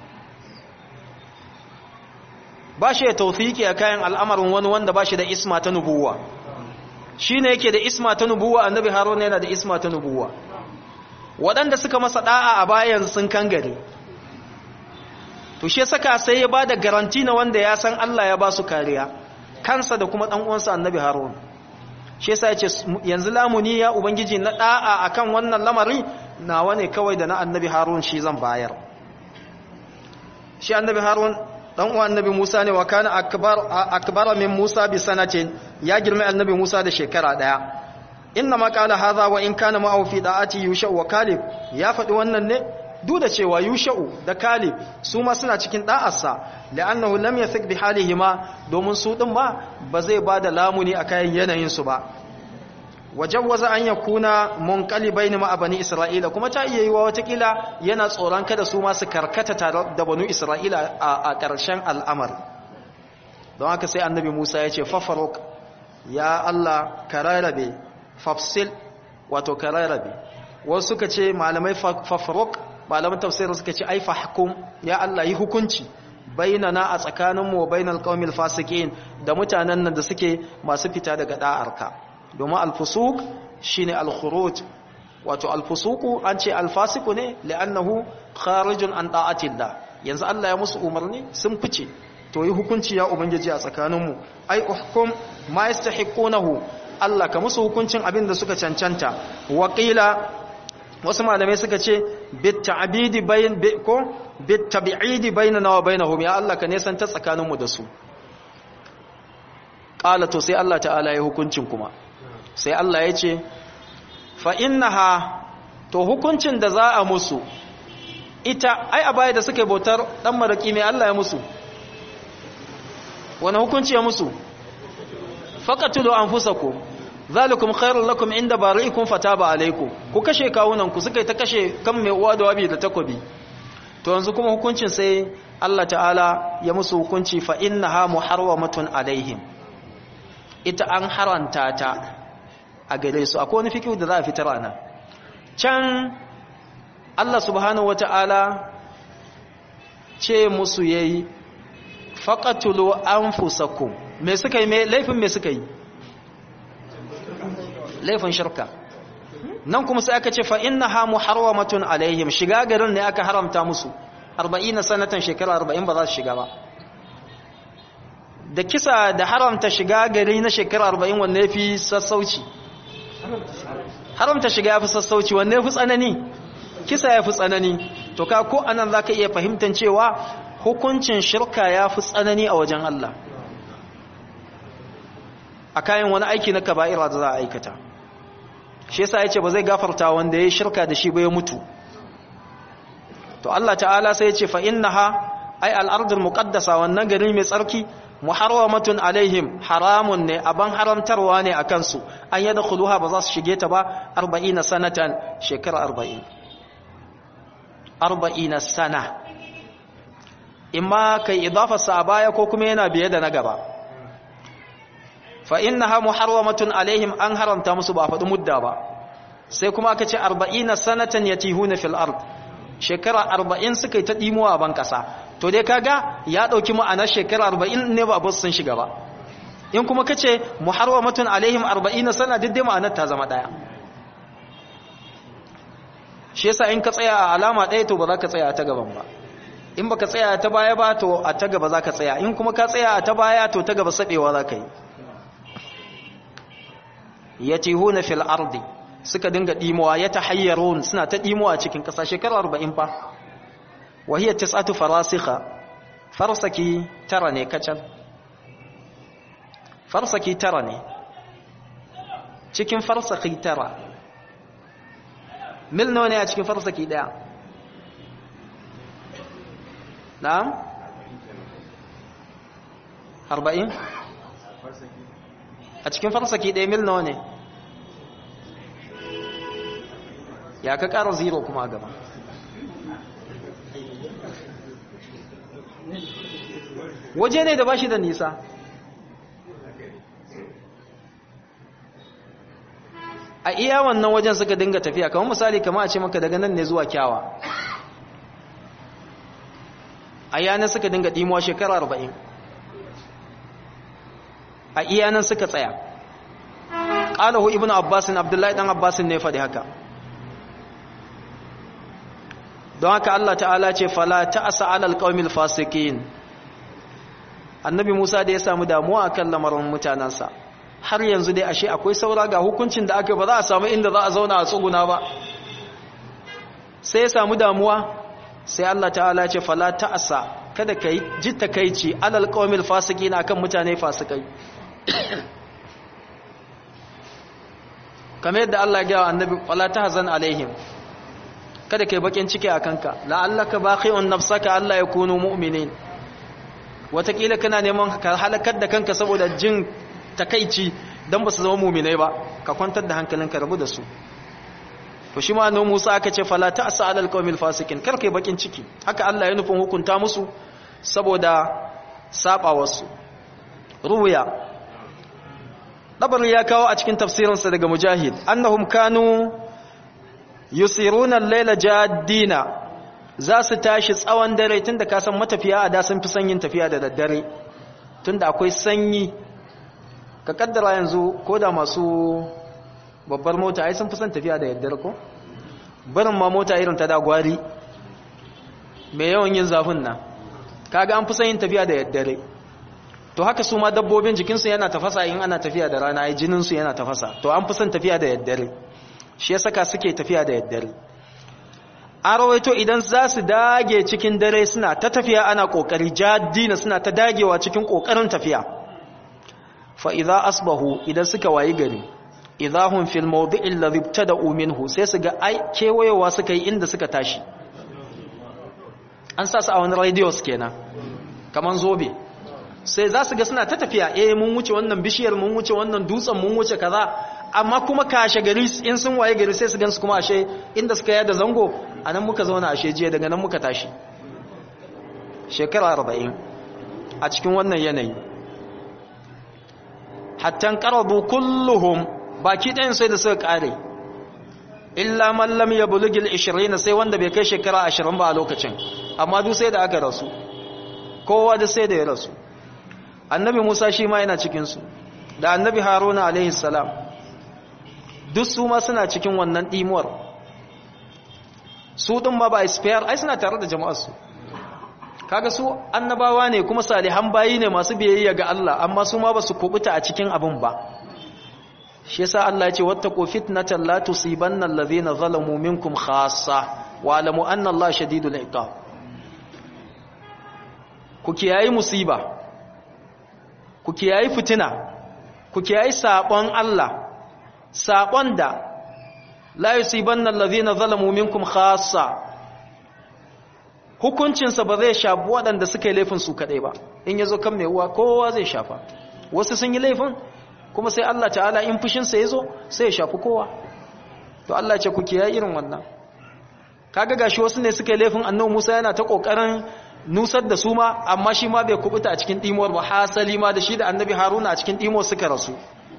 ba shi da taufiki a kayan al'amarin wani wanda ba shi da isma ta nubuwa shi ne yake da isma ta nubuwa annabi haruna yana da isma ta nubuwa waɗanda suka masa ɗa'a a bayan sun kan gari to shi saka sai ya ba da garanti na wanda ya san Allah ya ba su kariya kansa da kuma ɗan'uwansa annabi haruna shi yasa ya ce yanzu lamuni ya ubangiji na ɗa'a akan wannan lamari nawa ne kawai da na annabi harun shi zan bayar shi annabi harun dan uwan annabi Musa ne wa kana akbar akbara min Musa bi sanatin ya girma annabi Musa da shekara daya inna ma qala hadha wa in kana ma'ahu fi da'ati yusha'u wa kalib ya faɗi wannan ne duk da cewa yusha'u da kalib su ma suna cikin da'arsa la'annahu lam yathik bi halihima domin su din ma ba zai bada lamuni a kayan yanayin su ba wajawwaza an yakuna munqalibaini ma bani isra'ila kuma ta iya yiwa watakila yana tsoron kada su ma su karkata tare da banu isra'ila a ƙarshen al'amar don haka sai annabi Musa ya ce fafaruk ya Allah kararabe fafsil wato kararabe wasu suka ce malamai fafaruk malaman tafsirin suka ce ai fahkum ya Allah yi hukunci bainana a tsakaninmu wa bainal qaumil fasiqin da mutanen nan da suke masu fita daga da'arka domin alfusuk shine alkhuruj wato alfusuku an ce alfasiku ne li'annahu kharijun an da'atillah yanzu Allah ya musu umarni sun fice to yi hukunci ya ubangiji a tsakaninmu ai uhkum ma yastahiqunahu Allah ka musu hukuncin abin da suka cancanta waqila wasu malamai suka ce bit ta'bidi bayn ko bit tabi'idi bainana wa bainahum ya Allah ka nesan ta tsakaninmu da su qala to sai Allah ta'ala ya hukuncin kuma sai Allah ya ce fa'innaha to hukuncin da za a musu ita ai a baya da suka bautar ɗan maraƙi mai Allah ya musu wani hukunci ya musu faƙatulu an fusa ku zalikum khairul lakum inda bari'ikum fataba alaikum ku kashe kawunan ku suka ta kashe kan mai uwa da wabi da takobi to yanzu kuma hukuncin sai Allah ta'ala ya musu hukunci fa innaha muharramatun alaihim ita an haranta ta a gare su akwai wani fikihu da za a fitar ana can Allah subhanahu wata'ala ce musu yayi faqatulu anfusakum me suka yi me laifin me suka yi laifin shirka nan kuma sai aka ce fa innaha muharramatun alaihim shiga garin ne aka haramta musu 40 sanatan shekara 40 ba za su shiga ba da kisa da haramta shiga gari na shekara 40 wanne yafi sassauci haramta shiga yafi sassauci wanne yafi tsanani kisa yafi tsanani to ka ko anan zaka iya fahimtar cewa hukuncin shirka yafi tsanani a wajen Allah a kayan wani aiki na kaba'ira da za a aikata shi yasa yace ba zai gafarta wanda ya shirka da shi ba ya mutu to Allah ta'ala sai yace fa innaha ay al-ardul muqaddasa wannan gari mai tsarki muharramatun alaihim haramun ne aban haramtarwa ne akan su an yadkhuluha ba za su shige ta ba 40 sanatan shekara 40 40 sana imma kai idafa sa baya ko kuma yana biye da na gaba fa innaha muharramatun alaihim an haramta musu ba faɗi mudda ba sai kuma aka ce 40 sanatan yatihuna fil ard shekara 40 suka yi ta dimuwa ban kasa to dai kaga ya dauki ma'anar shekara 40 ne ba bus sun shiga ba in kuma kace muharramatun alaihim 40 sana duk dai ma'anar ta zama daya shi yasa in ka tsaya a alama ɗaya to ba za ka tsaya a ta gaban ba in baka tsaya ta baya ba to a ta gaba za ka tsaya in kuma ka tsaya a ta baya to ta gaba saɓewa za ka yi yatihuna fil ardi suka dinga dimuwa yatahayyarun suna ta dimuwa cikin kasa shekara 40 fa wahiya tis'atu farasikha farsaki tara ne kacal farsaki tara ne cikin farsaki tara mil nawa ne a cikin farsaki daya na'am 40 a cikin farsaki ɗaya mil nawa ne ya ka ƙara zero kuma gaba waje ne da ba shi da nisa a iya wannan wajen suka dinga tafiya kamar misali kama a ce maka daga nan ne zuwa kyawa a yanar suka dinga ɗimuwa shekara arba'in a iyanan suka tsaya qalahu ibnu abbasin abdullahi dan abbasin ne faɗi haka don haka Allah ta'ala ce fala ta'asa 'alal qaumil fasiqin annabi Musa da ya samu damuwa akan lamarin mutanansa har yanzu dai ashe akwai saura ga hukuncin da aka ba za a samu inda za a zauna a tsuguna ba sai ya samu damuwa sai Allah ta'ala ce fala ta'asa kada kai ji takeici 'alal qaumil fasiqin akan mutane fasikai kamar yadda Allah ya gaya annabi wala tahzan alaihim kada kai bakin ciki a kanka la'allaka baqi'un nafsaka Allah ya kunu mu'minin watakila kana neman ka halakar da kanka saboda jin takaici dan basu zama mu'minai ba ka kwantar da hankalinka rabu da su to shi ma annabi Musa aka ce fala ta'sa 'alal qawmil fasikin kar kai bakin ciki haka Allah ya nufin hukunta musu saboda saba wasu ruya dabari ya kawo a cikin tafsirinsa daga mujahid annahum kanu yusiruna al-laila jaddina za su tashi tsawon dare tunda ka san matafiya a da sun fi sanyin tafiya da daddare tunda akwai sanyi ka kaddara yanzu ko da masu babbar mota ai sun fi son tafiya da daddare ko barin ma mota irin ta da gwari mai yawan yin zafin nan kaga an fi son yin tafiya da daddare to haka su ma dabbobin jikinsu yana tafasa in ana tafiya da rana ai jininsu yana tafasa to an fi son tafiya da daddare shi ya saka suke tafiya da daddare an rawaito idan za su dage cikin dare suna ta tafiya ana kokari jaddina suna ta dagewa cikin kokarin tafiya fa idza asbahu idan suka wayi gari idahum fil mawdi'i alladhi ibtada'u minhu sai su ga ai kewayewa suka yi inda suka tashi an sa su a wani radios kenan kaman zobe sai za su ga suna ta tafiya eh mun wuce wannan bishiyar mun wuce wannan dutsen mun wuce kaza amma kuma kashe gari in sun waye gari sai su gansu kuma ashe inda suka yada zango a nan muka zauna ashe jiya daga nan muka tashi shekara arba'in a cikin wannan yanayi hattan ƙarabu kulluhum baki ɗayan sai da suka ƙare illa mallam ya bulugil 20 sai wanda bai kai shekara 20 ba a lokacin amma duk sai da aka rasu kowa da sai da ya rasu annabi musa shi ma yana cikinsu da annabi haruna alaihi salam duk su ma suna cikin wannan ɗimuwar su ɗin ma ba expire ai suna tare da jama'arsu kaga su annabawa ne kuma salihan bayi ne masu biyayya ga Allah amma su ma ba su kubuta a cikin abin ba shi yasa Allah ya ce wattaqu fitnatan la tusibanna alladhina zalamu minkum khassa wa alamu anna Allah shadidul iqab ku kiyayi musiba ku kiyayi fitina ku kiyayi sabon Allah sabon da la yusibanna alladhina zalamu minkum khassa hukuncinsa ba zai shafi waɗanda suka yi laifin su kaɗai ba in ya zo kan mai uwa kowa zai shafa wasu sun yi laifin kuma sai Allah ta'ala in fushinsa ya zo sai ya shafi kowa to Allah ce ku kiyaye irin wannan kaga gashi wasu ne suka yi laifin annabi Musa yana ta kokarin nusar da su ma amma shi ma bai kubuta a cikin dimuwar ba hasali ma da shi da annabi Haruna a cikin dimuwar suka rasu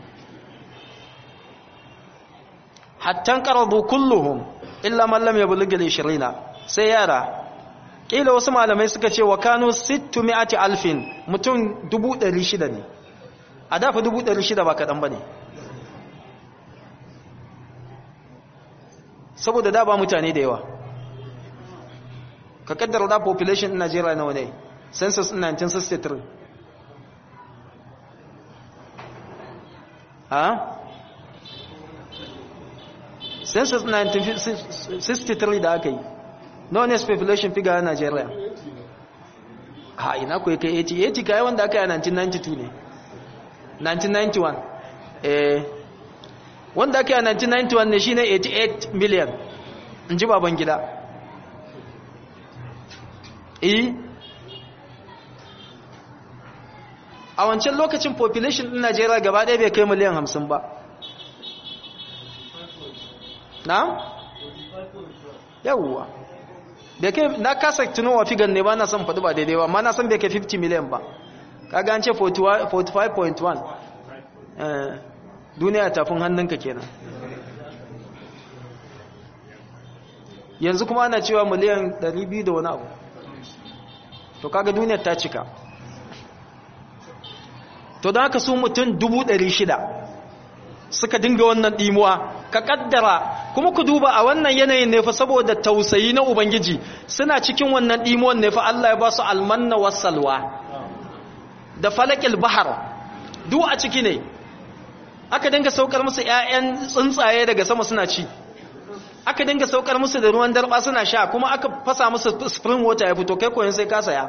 hattan qaradu kulluhum illa man lam yablugh al-20 sai yara kila wasu malamai suka ce wa kanu 600 alfin mutum 600 ne a dafa 600 ba kaɗan ba ne saboda da ba mutane da yawa ka kaddara da population in Najeriya nawa ne census in 1963 ha census in 1963 da aka yi nawa ne population figure a Najeriya ha ina ku kai 80 80 kai wanda aka yi a 1992 ne 1991 eh wanda aka yi a 1991 ne shine 88 million in ji baban gida eh a wancan lokacin population din Najeriya gaba ɗaya bai kai miliyan 50 ba na? yawwa bai kai na kasa tunowa figan ne ba na son faɗi ba daidai ba amma na san bai kai 50 miliyan ba kaga an ce 45.1 duniya tafin hannunka kenan yanzu kuma ana cewa miliyan 200 da wani abu to kaga duniyar ta cika to da haka su mutum 600 suka dinga wannan dimuwa ka kaddara kuma ku duba a wannan yanayin ne fa saboda tausayi na ubangiji suna cikin wannan dimuwan ne fa Allah ya ba su almanna wasalwa da falakil bahar duk a ciki ne aka dinga saukar musu ƴaƴan tsuntsaye daga sama suna ci aka dinga saukar musu da ruwan darba suna sha kuma aka fasa musu spring water ya fito kai koyon sai ka saya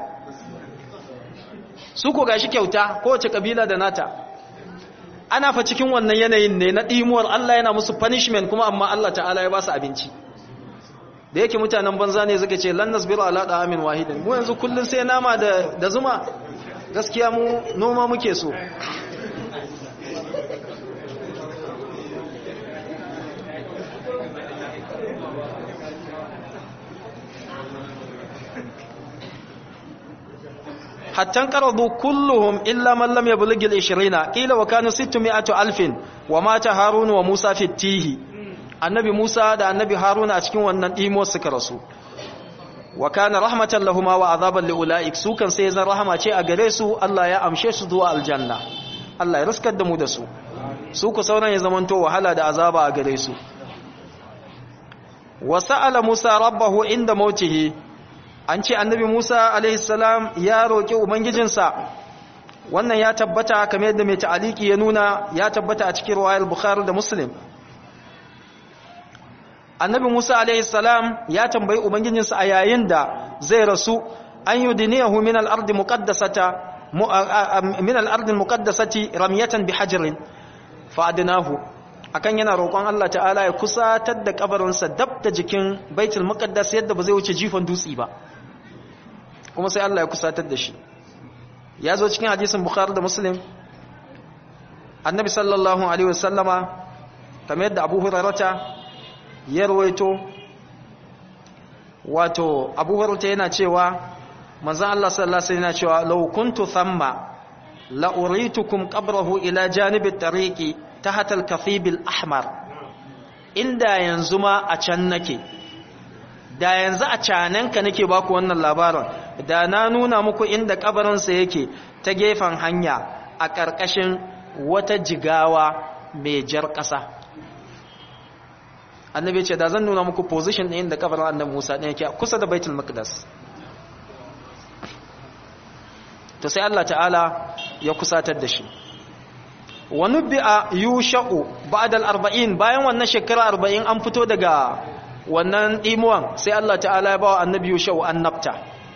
su ko gashi kyauta kowace kabila da nata ana fa cikin wannan yanayin ne na dimuwar Allah yana musu punishment kuma amma Allah ta'ala ya ba su abinci da yake mutanen banza ne suka ce lan nasbiru ala da'amin wahidin mu yanzu kullun sai nama da da zuma gaskiya mu noma muke so حتى انقرضوا كلهم إلا من لم يبلغ العشرين قيل وكانوا ستمائة ألف ومات هارون وموسى في التيه النبي موسى دا النبي هارون أتكين وأن إيمو سكرسو وكان رحمة لهما وعذابا لأولئك سوكا سيزن رحمة شيء أغريسو الله يا أمشيش ذو الجنة الله يرسك الدمو دسو سوكا سونا يزمنتو وحلا دا عذابا أغريسو وسأل موسى ربه عند موته an ce annabi Musa alaihissalam ya roƙi ubangijinsa wannan ya tabbata kamar yadda mai ta'aliki ya nuna ya tabbata a cikin riwayar Bukhari da Muslim annabi Musa alaihissalam ya tambayi ubangijinsa a yayin da zai rasu an yudiniyahu min al-ardi muqaddasata min al-ardi muqaddasati ramyatan bihajrin fa adnahu akan yana roƙon Allah ta'ala ya kusatar da kabarinsa dab da jikin baitul muqaddas yadda ba zai wuce jifan dutsi ba kuma sai Allah ya kusatar da shi ya zo cikin hadisin bukhari da muslim annabi sallallahu alaihi wasallama kamar yadda abu hurarata ya rawaito wato abu hurarata yana cewa manzan Allah sallallahu alaihi yana cewa law kuntu thamma la uritukum qabrahu ila janibi tariqi tahta al-kathib al-ahmar inda yanzu ma a can nake da yanzu a cananka nake baku wannan labarin da na nuna muku inda kabarinsa yake ta gefen hanya a ƙarƙashin wata jigawa mai jar ƙasa annabi ce da zan nuna muku position ɗin da kabarin annabi Musa ɗin yake kusa da Baitul Maqdis to sai Allah ta'ala ya kusatar da shi wa nubbi'a yusha'u ba'da al-40 bayan wannan shekara 40 an fito daga wannan dimuwan sai Allah ta'ala ya bawa annabi yusha'u annabta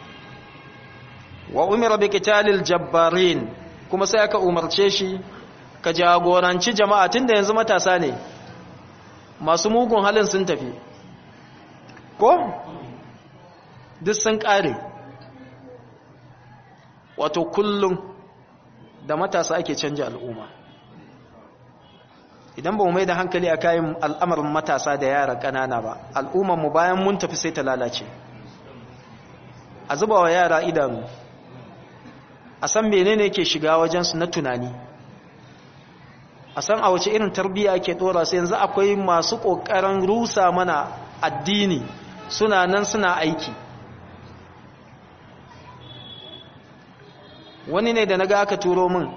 wa umira bi qitalil jabbarin kuma sai aka umarce shi ka jagoranci jama'a tunda yanzu matasa ne masu mugun halin sun tafi ko duk sun kare wato kullum da matasa ake canja al'umma idan ba mu mai da hankali a kayan al'amarin matasa da yara ƙanana ba al'ummarmu bayan mun tafi sai ta lalace a zuba wa yara idanu a san menene ke shiga wajensu na tunani a san a wace irin tarbiyya ke dora su yanzu akwai masu ƙoƙarin rusa mana addini suna nan suna aiki wani ne da na ga aka turo min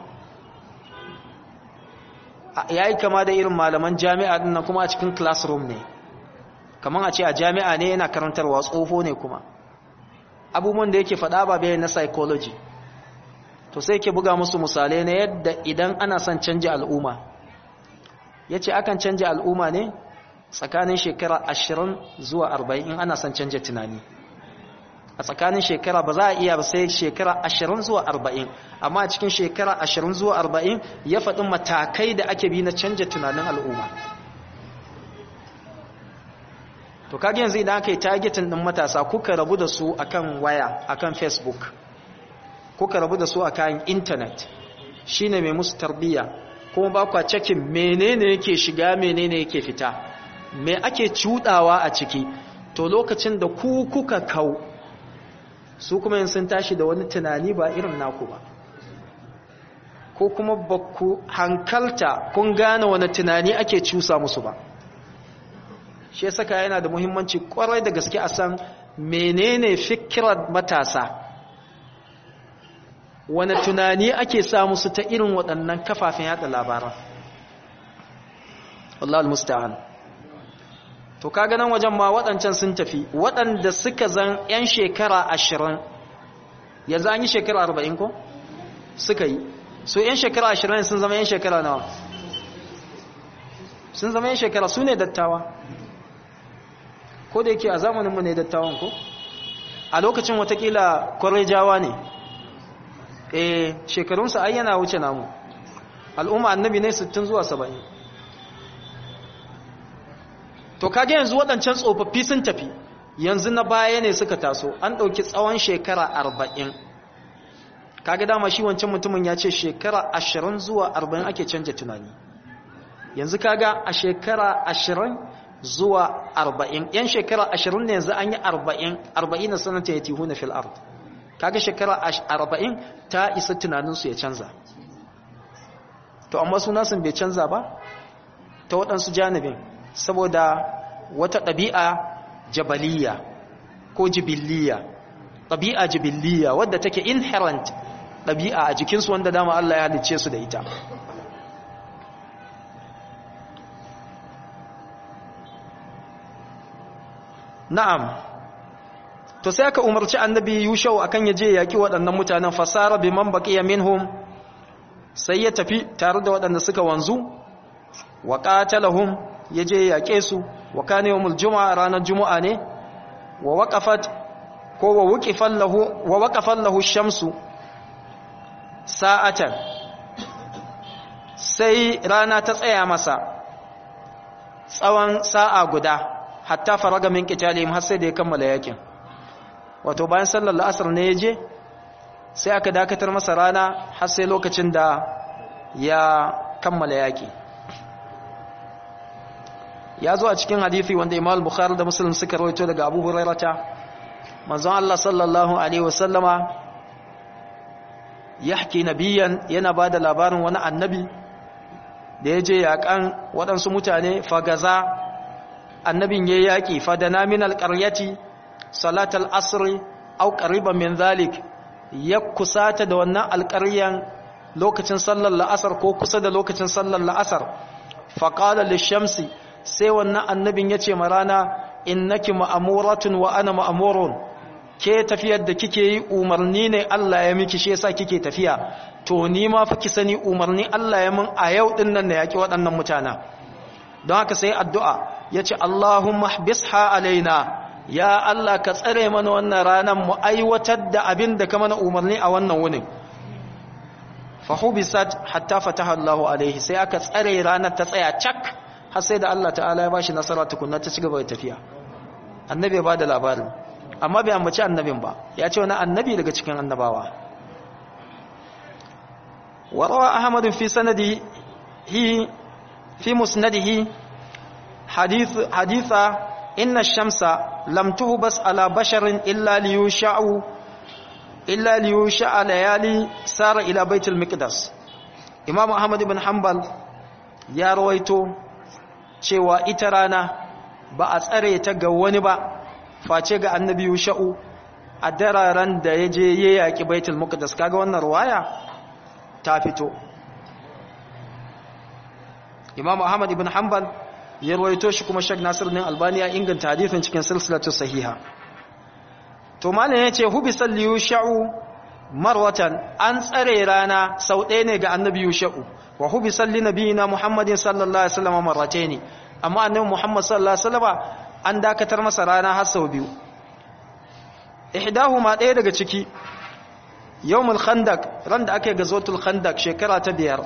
ya yi kama da irin malaman jami'a din nan kuma a cikin classroom ne kamar a ce a jami'a ne yana karantarwa tsoho ne kuma abubuwan da yake faɗa ba bayan na psychology to sai ke buga musu misalai na yadda idan ana son canja al'umma ya ce akan canja al'umma ne tsakanin shekara ashirin zuwa arba'in in ana son canja tunani a tsakanin shekara ba za a iya sai shekara ashirin zuwa arba'in amma a cikin shekara ashirin zuwa arba'in ya faɗi matakai da ake bi na canja tunanin al'umma to kage yanzu idan aka yi targetin ɗin matasa kuka rabu da su akan waya akan facebook kuka rabu da su akan intanet shine mai musu tarbiyya kuma ba kwa cikin menene yake shiga menene yake fita me ake cudawa a ciki to lokacin da ku kuka kau su kuma yin sun tashi da wani tunani ba irin naku ba ko kuma ba ku hankalta kun gane wani tunani ake cusa musu ba shi ya saka yana da muhimmanci kwarai da gaske a san menene fikirar matasa wani tunani ake sa musu ta irin waɗannan kafafen yada labaran Allah al-musta'an to kaga nan wajen ma waɗancan sun tafi waɗanda suka zan 'yan shekara ashirin yanzu an yi shekara arba'in ko suka yi so 'yan shekara ashirin sun zama 'yan shekara nawa sun zama 'yan shekara su ne dattawa ko da yake a zamaninmu ne dattawan ko a lokacin watakila kwarejawa ne eh shekarunsa ai yana wuce namu al'umma annabi ne 60 zuwa 70 to kage yanzu waɗancan tsofaffi sun tafi yanzu na baya ne suka taso an ɗauki tsawon shekara 40 kage dama shi wancan mutumin ya ce shekara 20 zuwa 40 ake canja tunani yanzu kaga a shekara 20 zuwa 40 yan shekara 20 ne yanzu an yi 40 40 sanata ya tihuna fil ard kaga shekara 40 ta isa tunaninsu ya canza to amma sunasun bai canza ba ta waɗansu janibin saboda wata ɗabi'a jabaliya ko jibiliya ɗabi'a jibiliya wadda take inherent ɗabi'a a jikinsu wanda dama Allah ya halicce su da ita na'am to sai aka umarci annabi yushau akan yaje yaki waɗannan mutanen fasara biman baqiya minhum sai ya tafi tare da waɗanda suka wanzu wa qatalahum yaje yake su wa kana yawmul juma'a ranar juma'a ne wa waqafat ko wa wuqifan lahu wa waqafan lahu shamsu sa'atan sai rana ta tsaya masa tsawon sa'a guda hatta faraga min qitalihim har sai da ya kammala yakin wato bayan sallar la'asar ne ya je sai aka dakatar masa rana har sai lokacin da ya kammala yaƙi ya zo a cikin hadisi wanda Imam Bukhari da Muslim suka rawaito daga Abu Hurairah manzon Allah sallallahu alaihi wasallama yahki nabiyan yana bada labarin wani annabi da yaje yakan waɗansu mutane fagaza annabin yayi yaki fadana min alqaryati salatal asri aw qariban min zalik ya kusata da wannan alƙaryan lokacin sallar la'asar ko kusa da lokacin sallar la'asar faqala lishamsi sai wannan annabin yace ma rana innaki ma'amuratun wa ana ma'amurun ke tafiyar da kike yi umarni ne Allah ya miki shi yasa kike tafiya to ni ma fa ki sani umarni Allah ya min a yau din nan da yaki waɗannan mutana don haka sai addu'a yace Allahumma habisha alaina ya Allah ka tsare mana wannan ranan mu aiwatar da abin da ka mana umarni a wannan wunin fa hubisat hatta fataha Allahu alaihi sai aka tsare ranar ta tsaya cak har sai da Allah ta'ala ya bashi nasara tukunna ta cigaba da tafiya annabi ya bada labarin amma bai ambaci annabin ba ya ce wani annabi daga cikin annabawa warawa ahmad fi sanadi hi fi musnadihi hadith haditha inna ash-shamsa lam tuhbas ala basharin illa liyusha'u illa liyusha'a layali sara ila baitul miqdas imam ahmad ibn hanbal ya rawaito cewa ita rana ba a tsare ta ga wani ba face ga annabi yusha'u a dararen da ya je ya yaƙi baitul muqaddas kaga wannan ruwaya ta fito imam ahmad ibn hanbal ya rawaito shi kuma shek nasir din albani ya inganta hadisin cikin silsilatu sahiha to malam yace hubisal yusha'u marwatan an tsare rana sau ɗaya ne ga annabi yusha'u wa hubisal li nabiyina muhammadin sallallahu alaihi wasallam marrataini amma annabi muhammad sallallahu alaihi wasallam an dakatar masa rana har sau biyu ihdahuma ɗaya daga ciki yawmul khandaq ran da ake gazotul khandaq shekara ta biyar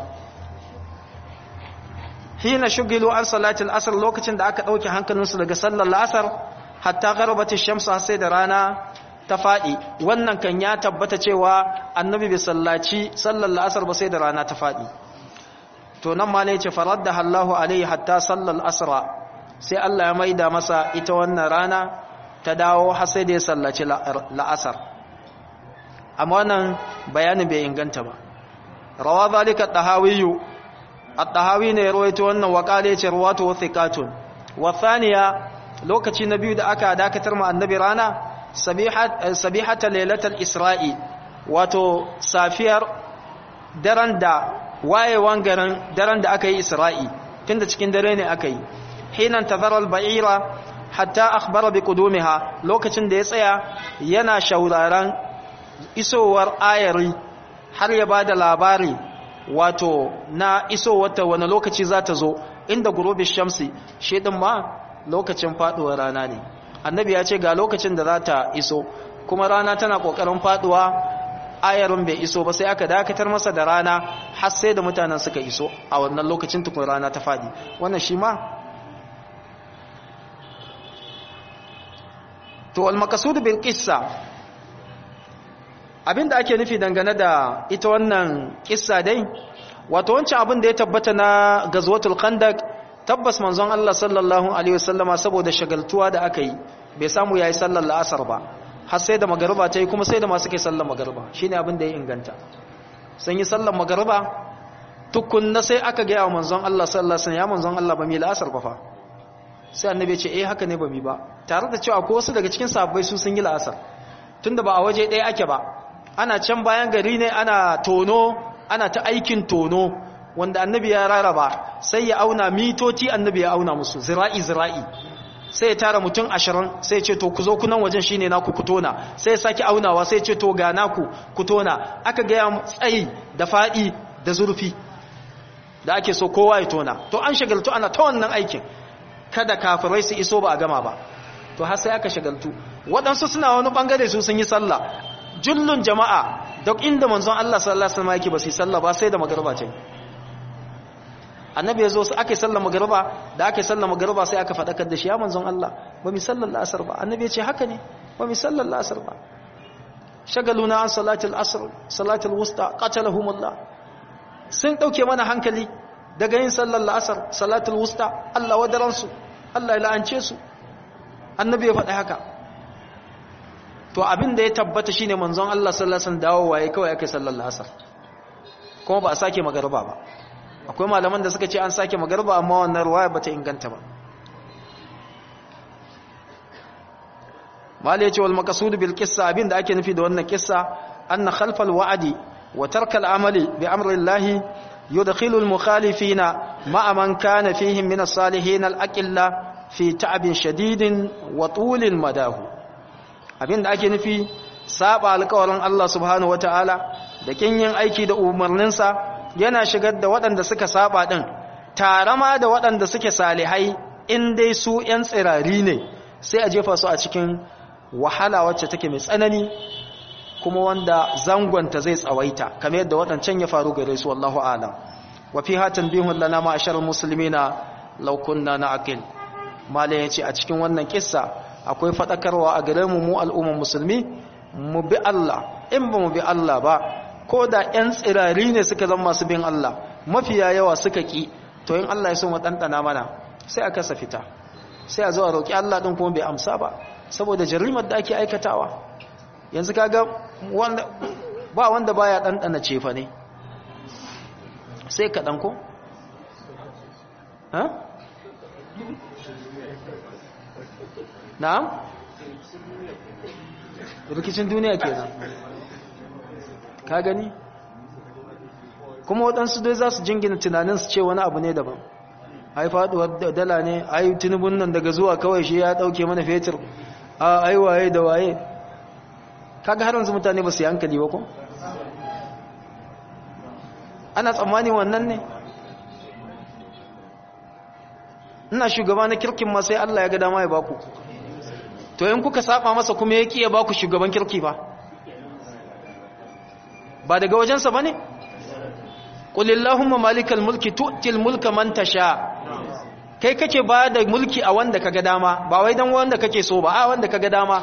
hina shugilu an salatul asr lokacin da aka dauke hankalinsu daga sallar asar hatta gharbati shamsu sai da rana ta fadi wannan kan ya tabbata cewa annabi bai sallaci sallar asar ba sai da rana ta fadi to nan ma ne ce faradda Allahu alaihi hatta sallar asra sai Allah ya maida masa ita wannan rana ta dawo har sai da ya sallaci la'asar amma wannan bayanin bai inganta ba rawa zalika tahawiyyu at-tahawi ne rawaito wannan waqale ce rawatu wathiqatun wa thaniya lokaci na biyu da aka dakatar mu annabi rana sabihat sabihata lailatul isra'i wato safiyar daren da wayewan garin daren da aka yi isra'i tunda cikin dare ne aka yi hinan tazara al-ba'ira hatta akhbara bi qudumiha lokacin da ya tsaya yana shauraran isowar ayari har ya bada labari wato na isowar wani lokaci za ta zo inda gurubi shamsi shi din ma lokacin faduwar rana ne annabi ya ce ga lokacin da za ta iso kuma rana tana kokarin faduwa ayarin bai iso ba sai aka dakatar masa da rana har sai da mutanen suka iso a wannan lokacin tukun rana ta fadi wannan shi ma to al-maqsud bil qissa abinda ake nufi dangane da ita wannan kissa dai wato wancan abin da ya tabbata na gazwatul khandaq tabbas manzon Allah sallallahu alaihi wasallama saboda shagaltuwa da aka yi bai samu yayi sallar la'asar ba har sai da magariba ta yi kuma sai da masu kai sallar magariba shine abin da ya inganta sun yi sallar magariba tukunna sai aka ga wa manzon Allah sallallahu alaihi wasallam ya manzon Allah ba mi la'asar ba fa sai annabi ya ce eh haka ne ba mi ba tare da cewa ko wasu daga cikin sahabbai su sun yi la'asar tunda ba a waje ɗaya ake ba ana can bayan gari ne ana tono ana ta aikin tono wanda annabi ya raraba sai ya auna mitoci annabi ya auna musu zira'i zira'i sai ya tara mutum ashirin sai ce to ku zo kunan wajen shine naku ku tona sai ya sake aunawa sai ce to ga naku ku tona aka gaya tsayi da faɗi da zurfi da ake so kowa ya tona to an shagaltu ana ta wannan aikin kada kafirai su iso ba a gama ba to har sai aka shagaltu waɗansu suna wani ɓangare su sun yi sallah jullun jama'a duk inda manzon Allah sallallahu alaihi wasallam yake ba su yi sallah ba sai da magriba ce annabi ya zo su aka yi sallar magriba da aka yi sallar magriba sai aka faɗakar da shi ya manzon Allah ba mi sallar la'asar ba annabi ya ce haka ne ba mi sallar la'asar ba shagaluna an salatul asr salatul wusta qatalahumullah sun dauke mana hankali daga yin sallar la'asar salatul wusta Allah wadaransu Allah ya la'ance su annabi ya faɗi haka to abin da ya tabbata shine manzon Allah sallallahu alaihi wasallam dawowa yayi kawai aka sallar asar kuma ba a sake magarba ba akwai malaman da suka ce an sake magarba amma wannan ruwaya bata inganta ba malai ce wal maqsud bil qissa abin da ake nufi da wannan kissa anna khalfal wa'di wa tarka al amali bi amri Allah yudkhilu al mukhalifina ma'a man kana fihim min as salihin al aqilla fi ta'abin shadidin wa tulil madahu abinda ake nufi saba alƙawarin Allah subhanahu wataala da kin yin aiki da umarninsa yana shigar da waɗanda suka saba din tare ma da waɗanda suke salihai in dai su ƴan tsirari ne sai a jefa su a cikin wahala wacce take mai tsanani kuma wanda zangonta zai tsawaita kamar yadda waɗancan ya faru gare su wallahu a'lam wa fiha tanbihun lana ma'ashar muslimina law kunna na'qil malai ya ce a cikin wannan kissa akwai faɗakarwa a gare mu mu al'ummar musulmi mu bi Allah in ba mu bi Allah ba ko da 'yan tsirari ne suka zama masu bin Allah mafiya yawa suka ƙi to in Allah ya so mu ɗanɗana mana sai a kasa fita sai a zo a roƙi Allah ɗin kuma bai amsa ba saboda jarimar da ake aikatawa yanzu kaga wanda ba wanda baya ɗanɗana cefa ne sai kaɗan ko? ha? na'am rikicin duniya kenan ka gani kuma waɗansu dai za su jingina tunanin su ce wani abu ne daban ai faɗuwar dala ne ai tunubun nan daga zuwa kawai shi ya ɗauke mana fetur a ai waye da waye kaga har yanzu mutane ba su yi hankali ba ko ana tsammani wannan ne ina shugaba na kirkin ma sai Allah ya ga dama ya baku to in kuka saba masa kuma ya kiya baku shugaban kirki ba ba daga wajensa bane qul illahumma malikal mulki tu'til mulka man tasha kai kake ba da mulki a wanda kaga dama ba wai dan wanda kake so ba a wanda kaga dama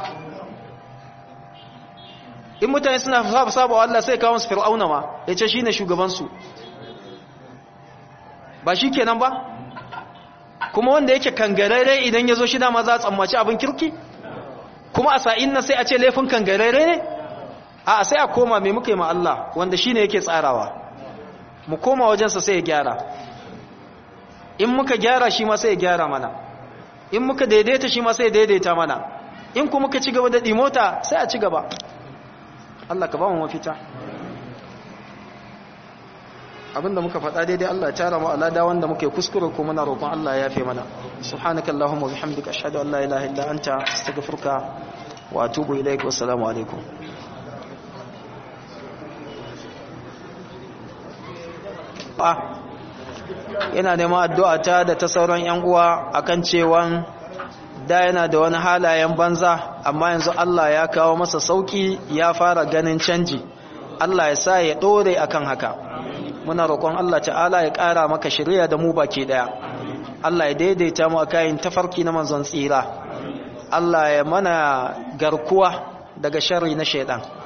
in mutane suna saba wa Allah sai kawo su fir'auna ma yace shine shugaban su ba shikenan ba kuma wanda yake kangarare idan yazo shi dama za a tsammaci abin kirki kuma a sa'in nan sai a ce laifin kangarare ne a sai a koma mai muka yi ma Allah wanda shi ne yake tsarawa mu koma wajensa sai ya gyara in muka gyara shi ma sai ya gyara mana in muka daidaita shi ma sai ya daidaita mana in kuma muka ci gaba da ɗimota sai a ci gaba Allah ka ba mu mafita abinda muka faɗa daidai Allah ya tara mu alada wanda muke kuskure ko muna roƙon Allah ya yafe mana subhanakallahumma bihamdika ashhadu an la ilaha illa anta astaghfiruka wa atubu ilaik wa assalamu alaikum yana neman addu'a ta da ta sauran yan uwa akan cewan da yana da wani halayen banza amma yanzu Allah ya kawo masa sauki ya fara ganin canji Allah ya sa ya dore akan haka muna roƙon Allah ta'ala ya ƙara maka shirya da mu baki ɗaya Allah ya daidaita mu a kayan tafarki na manzon tsira Allah ya mana garkuwa daga sharri na shaidan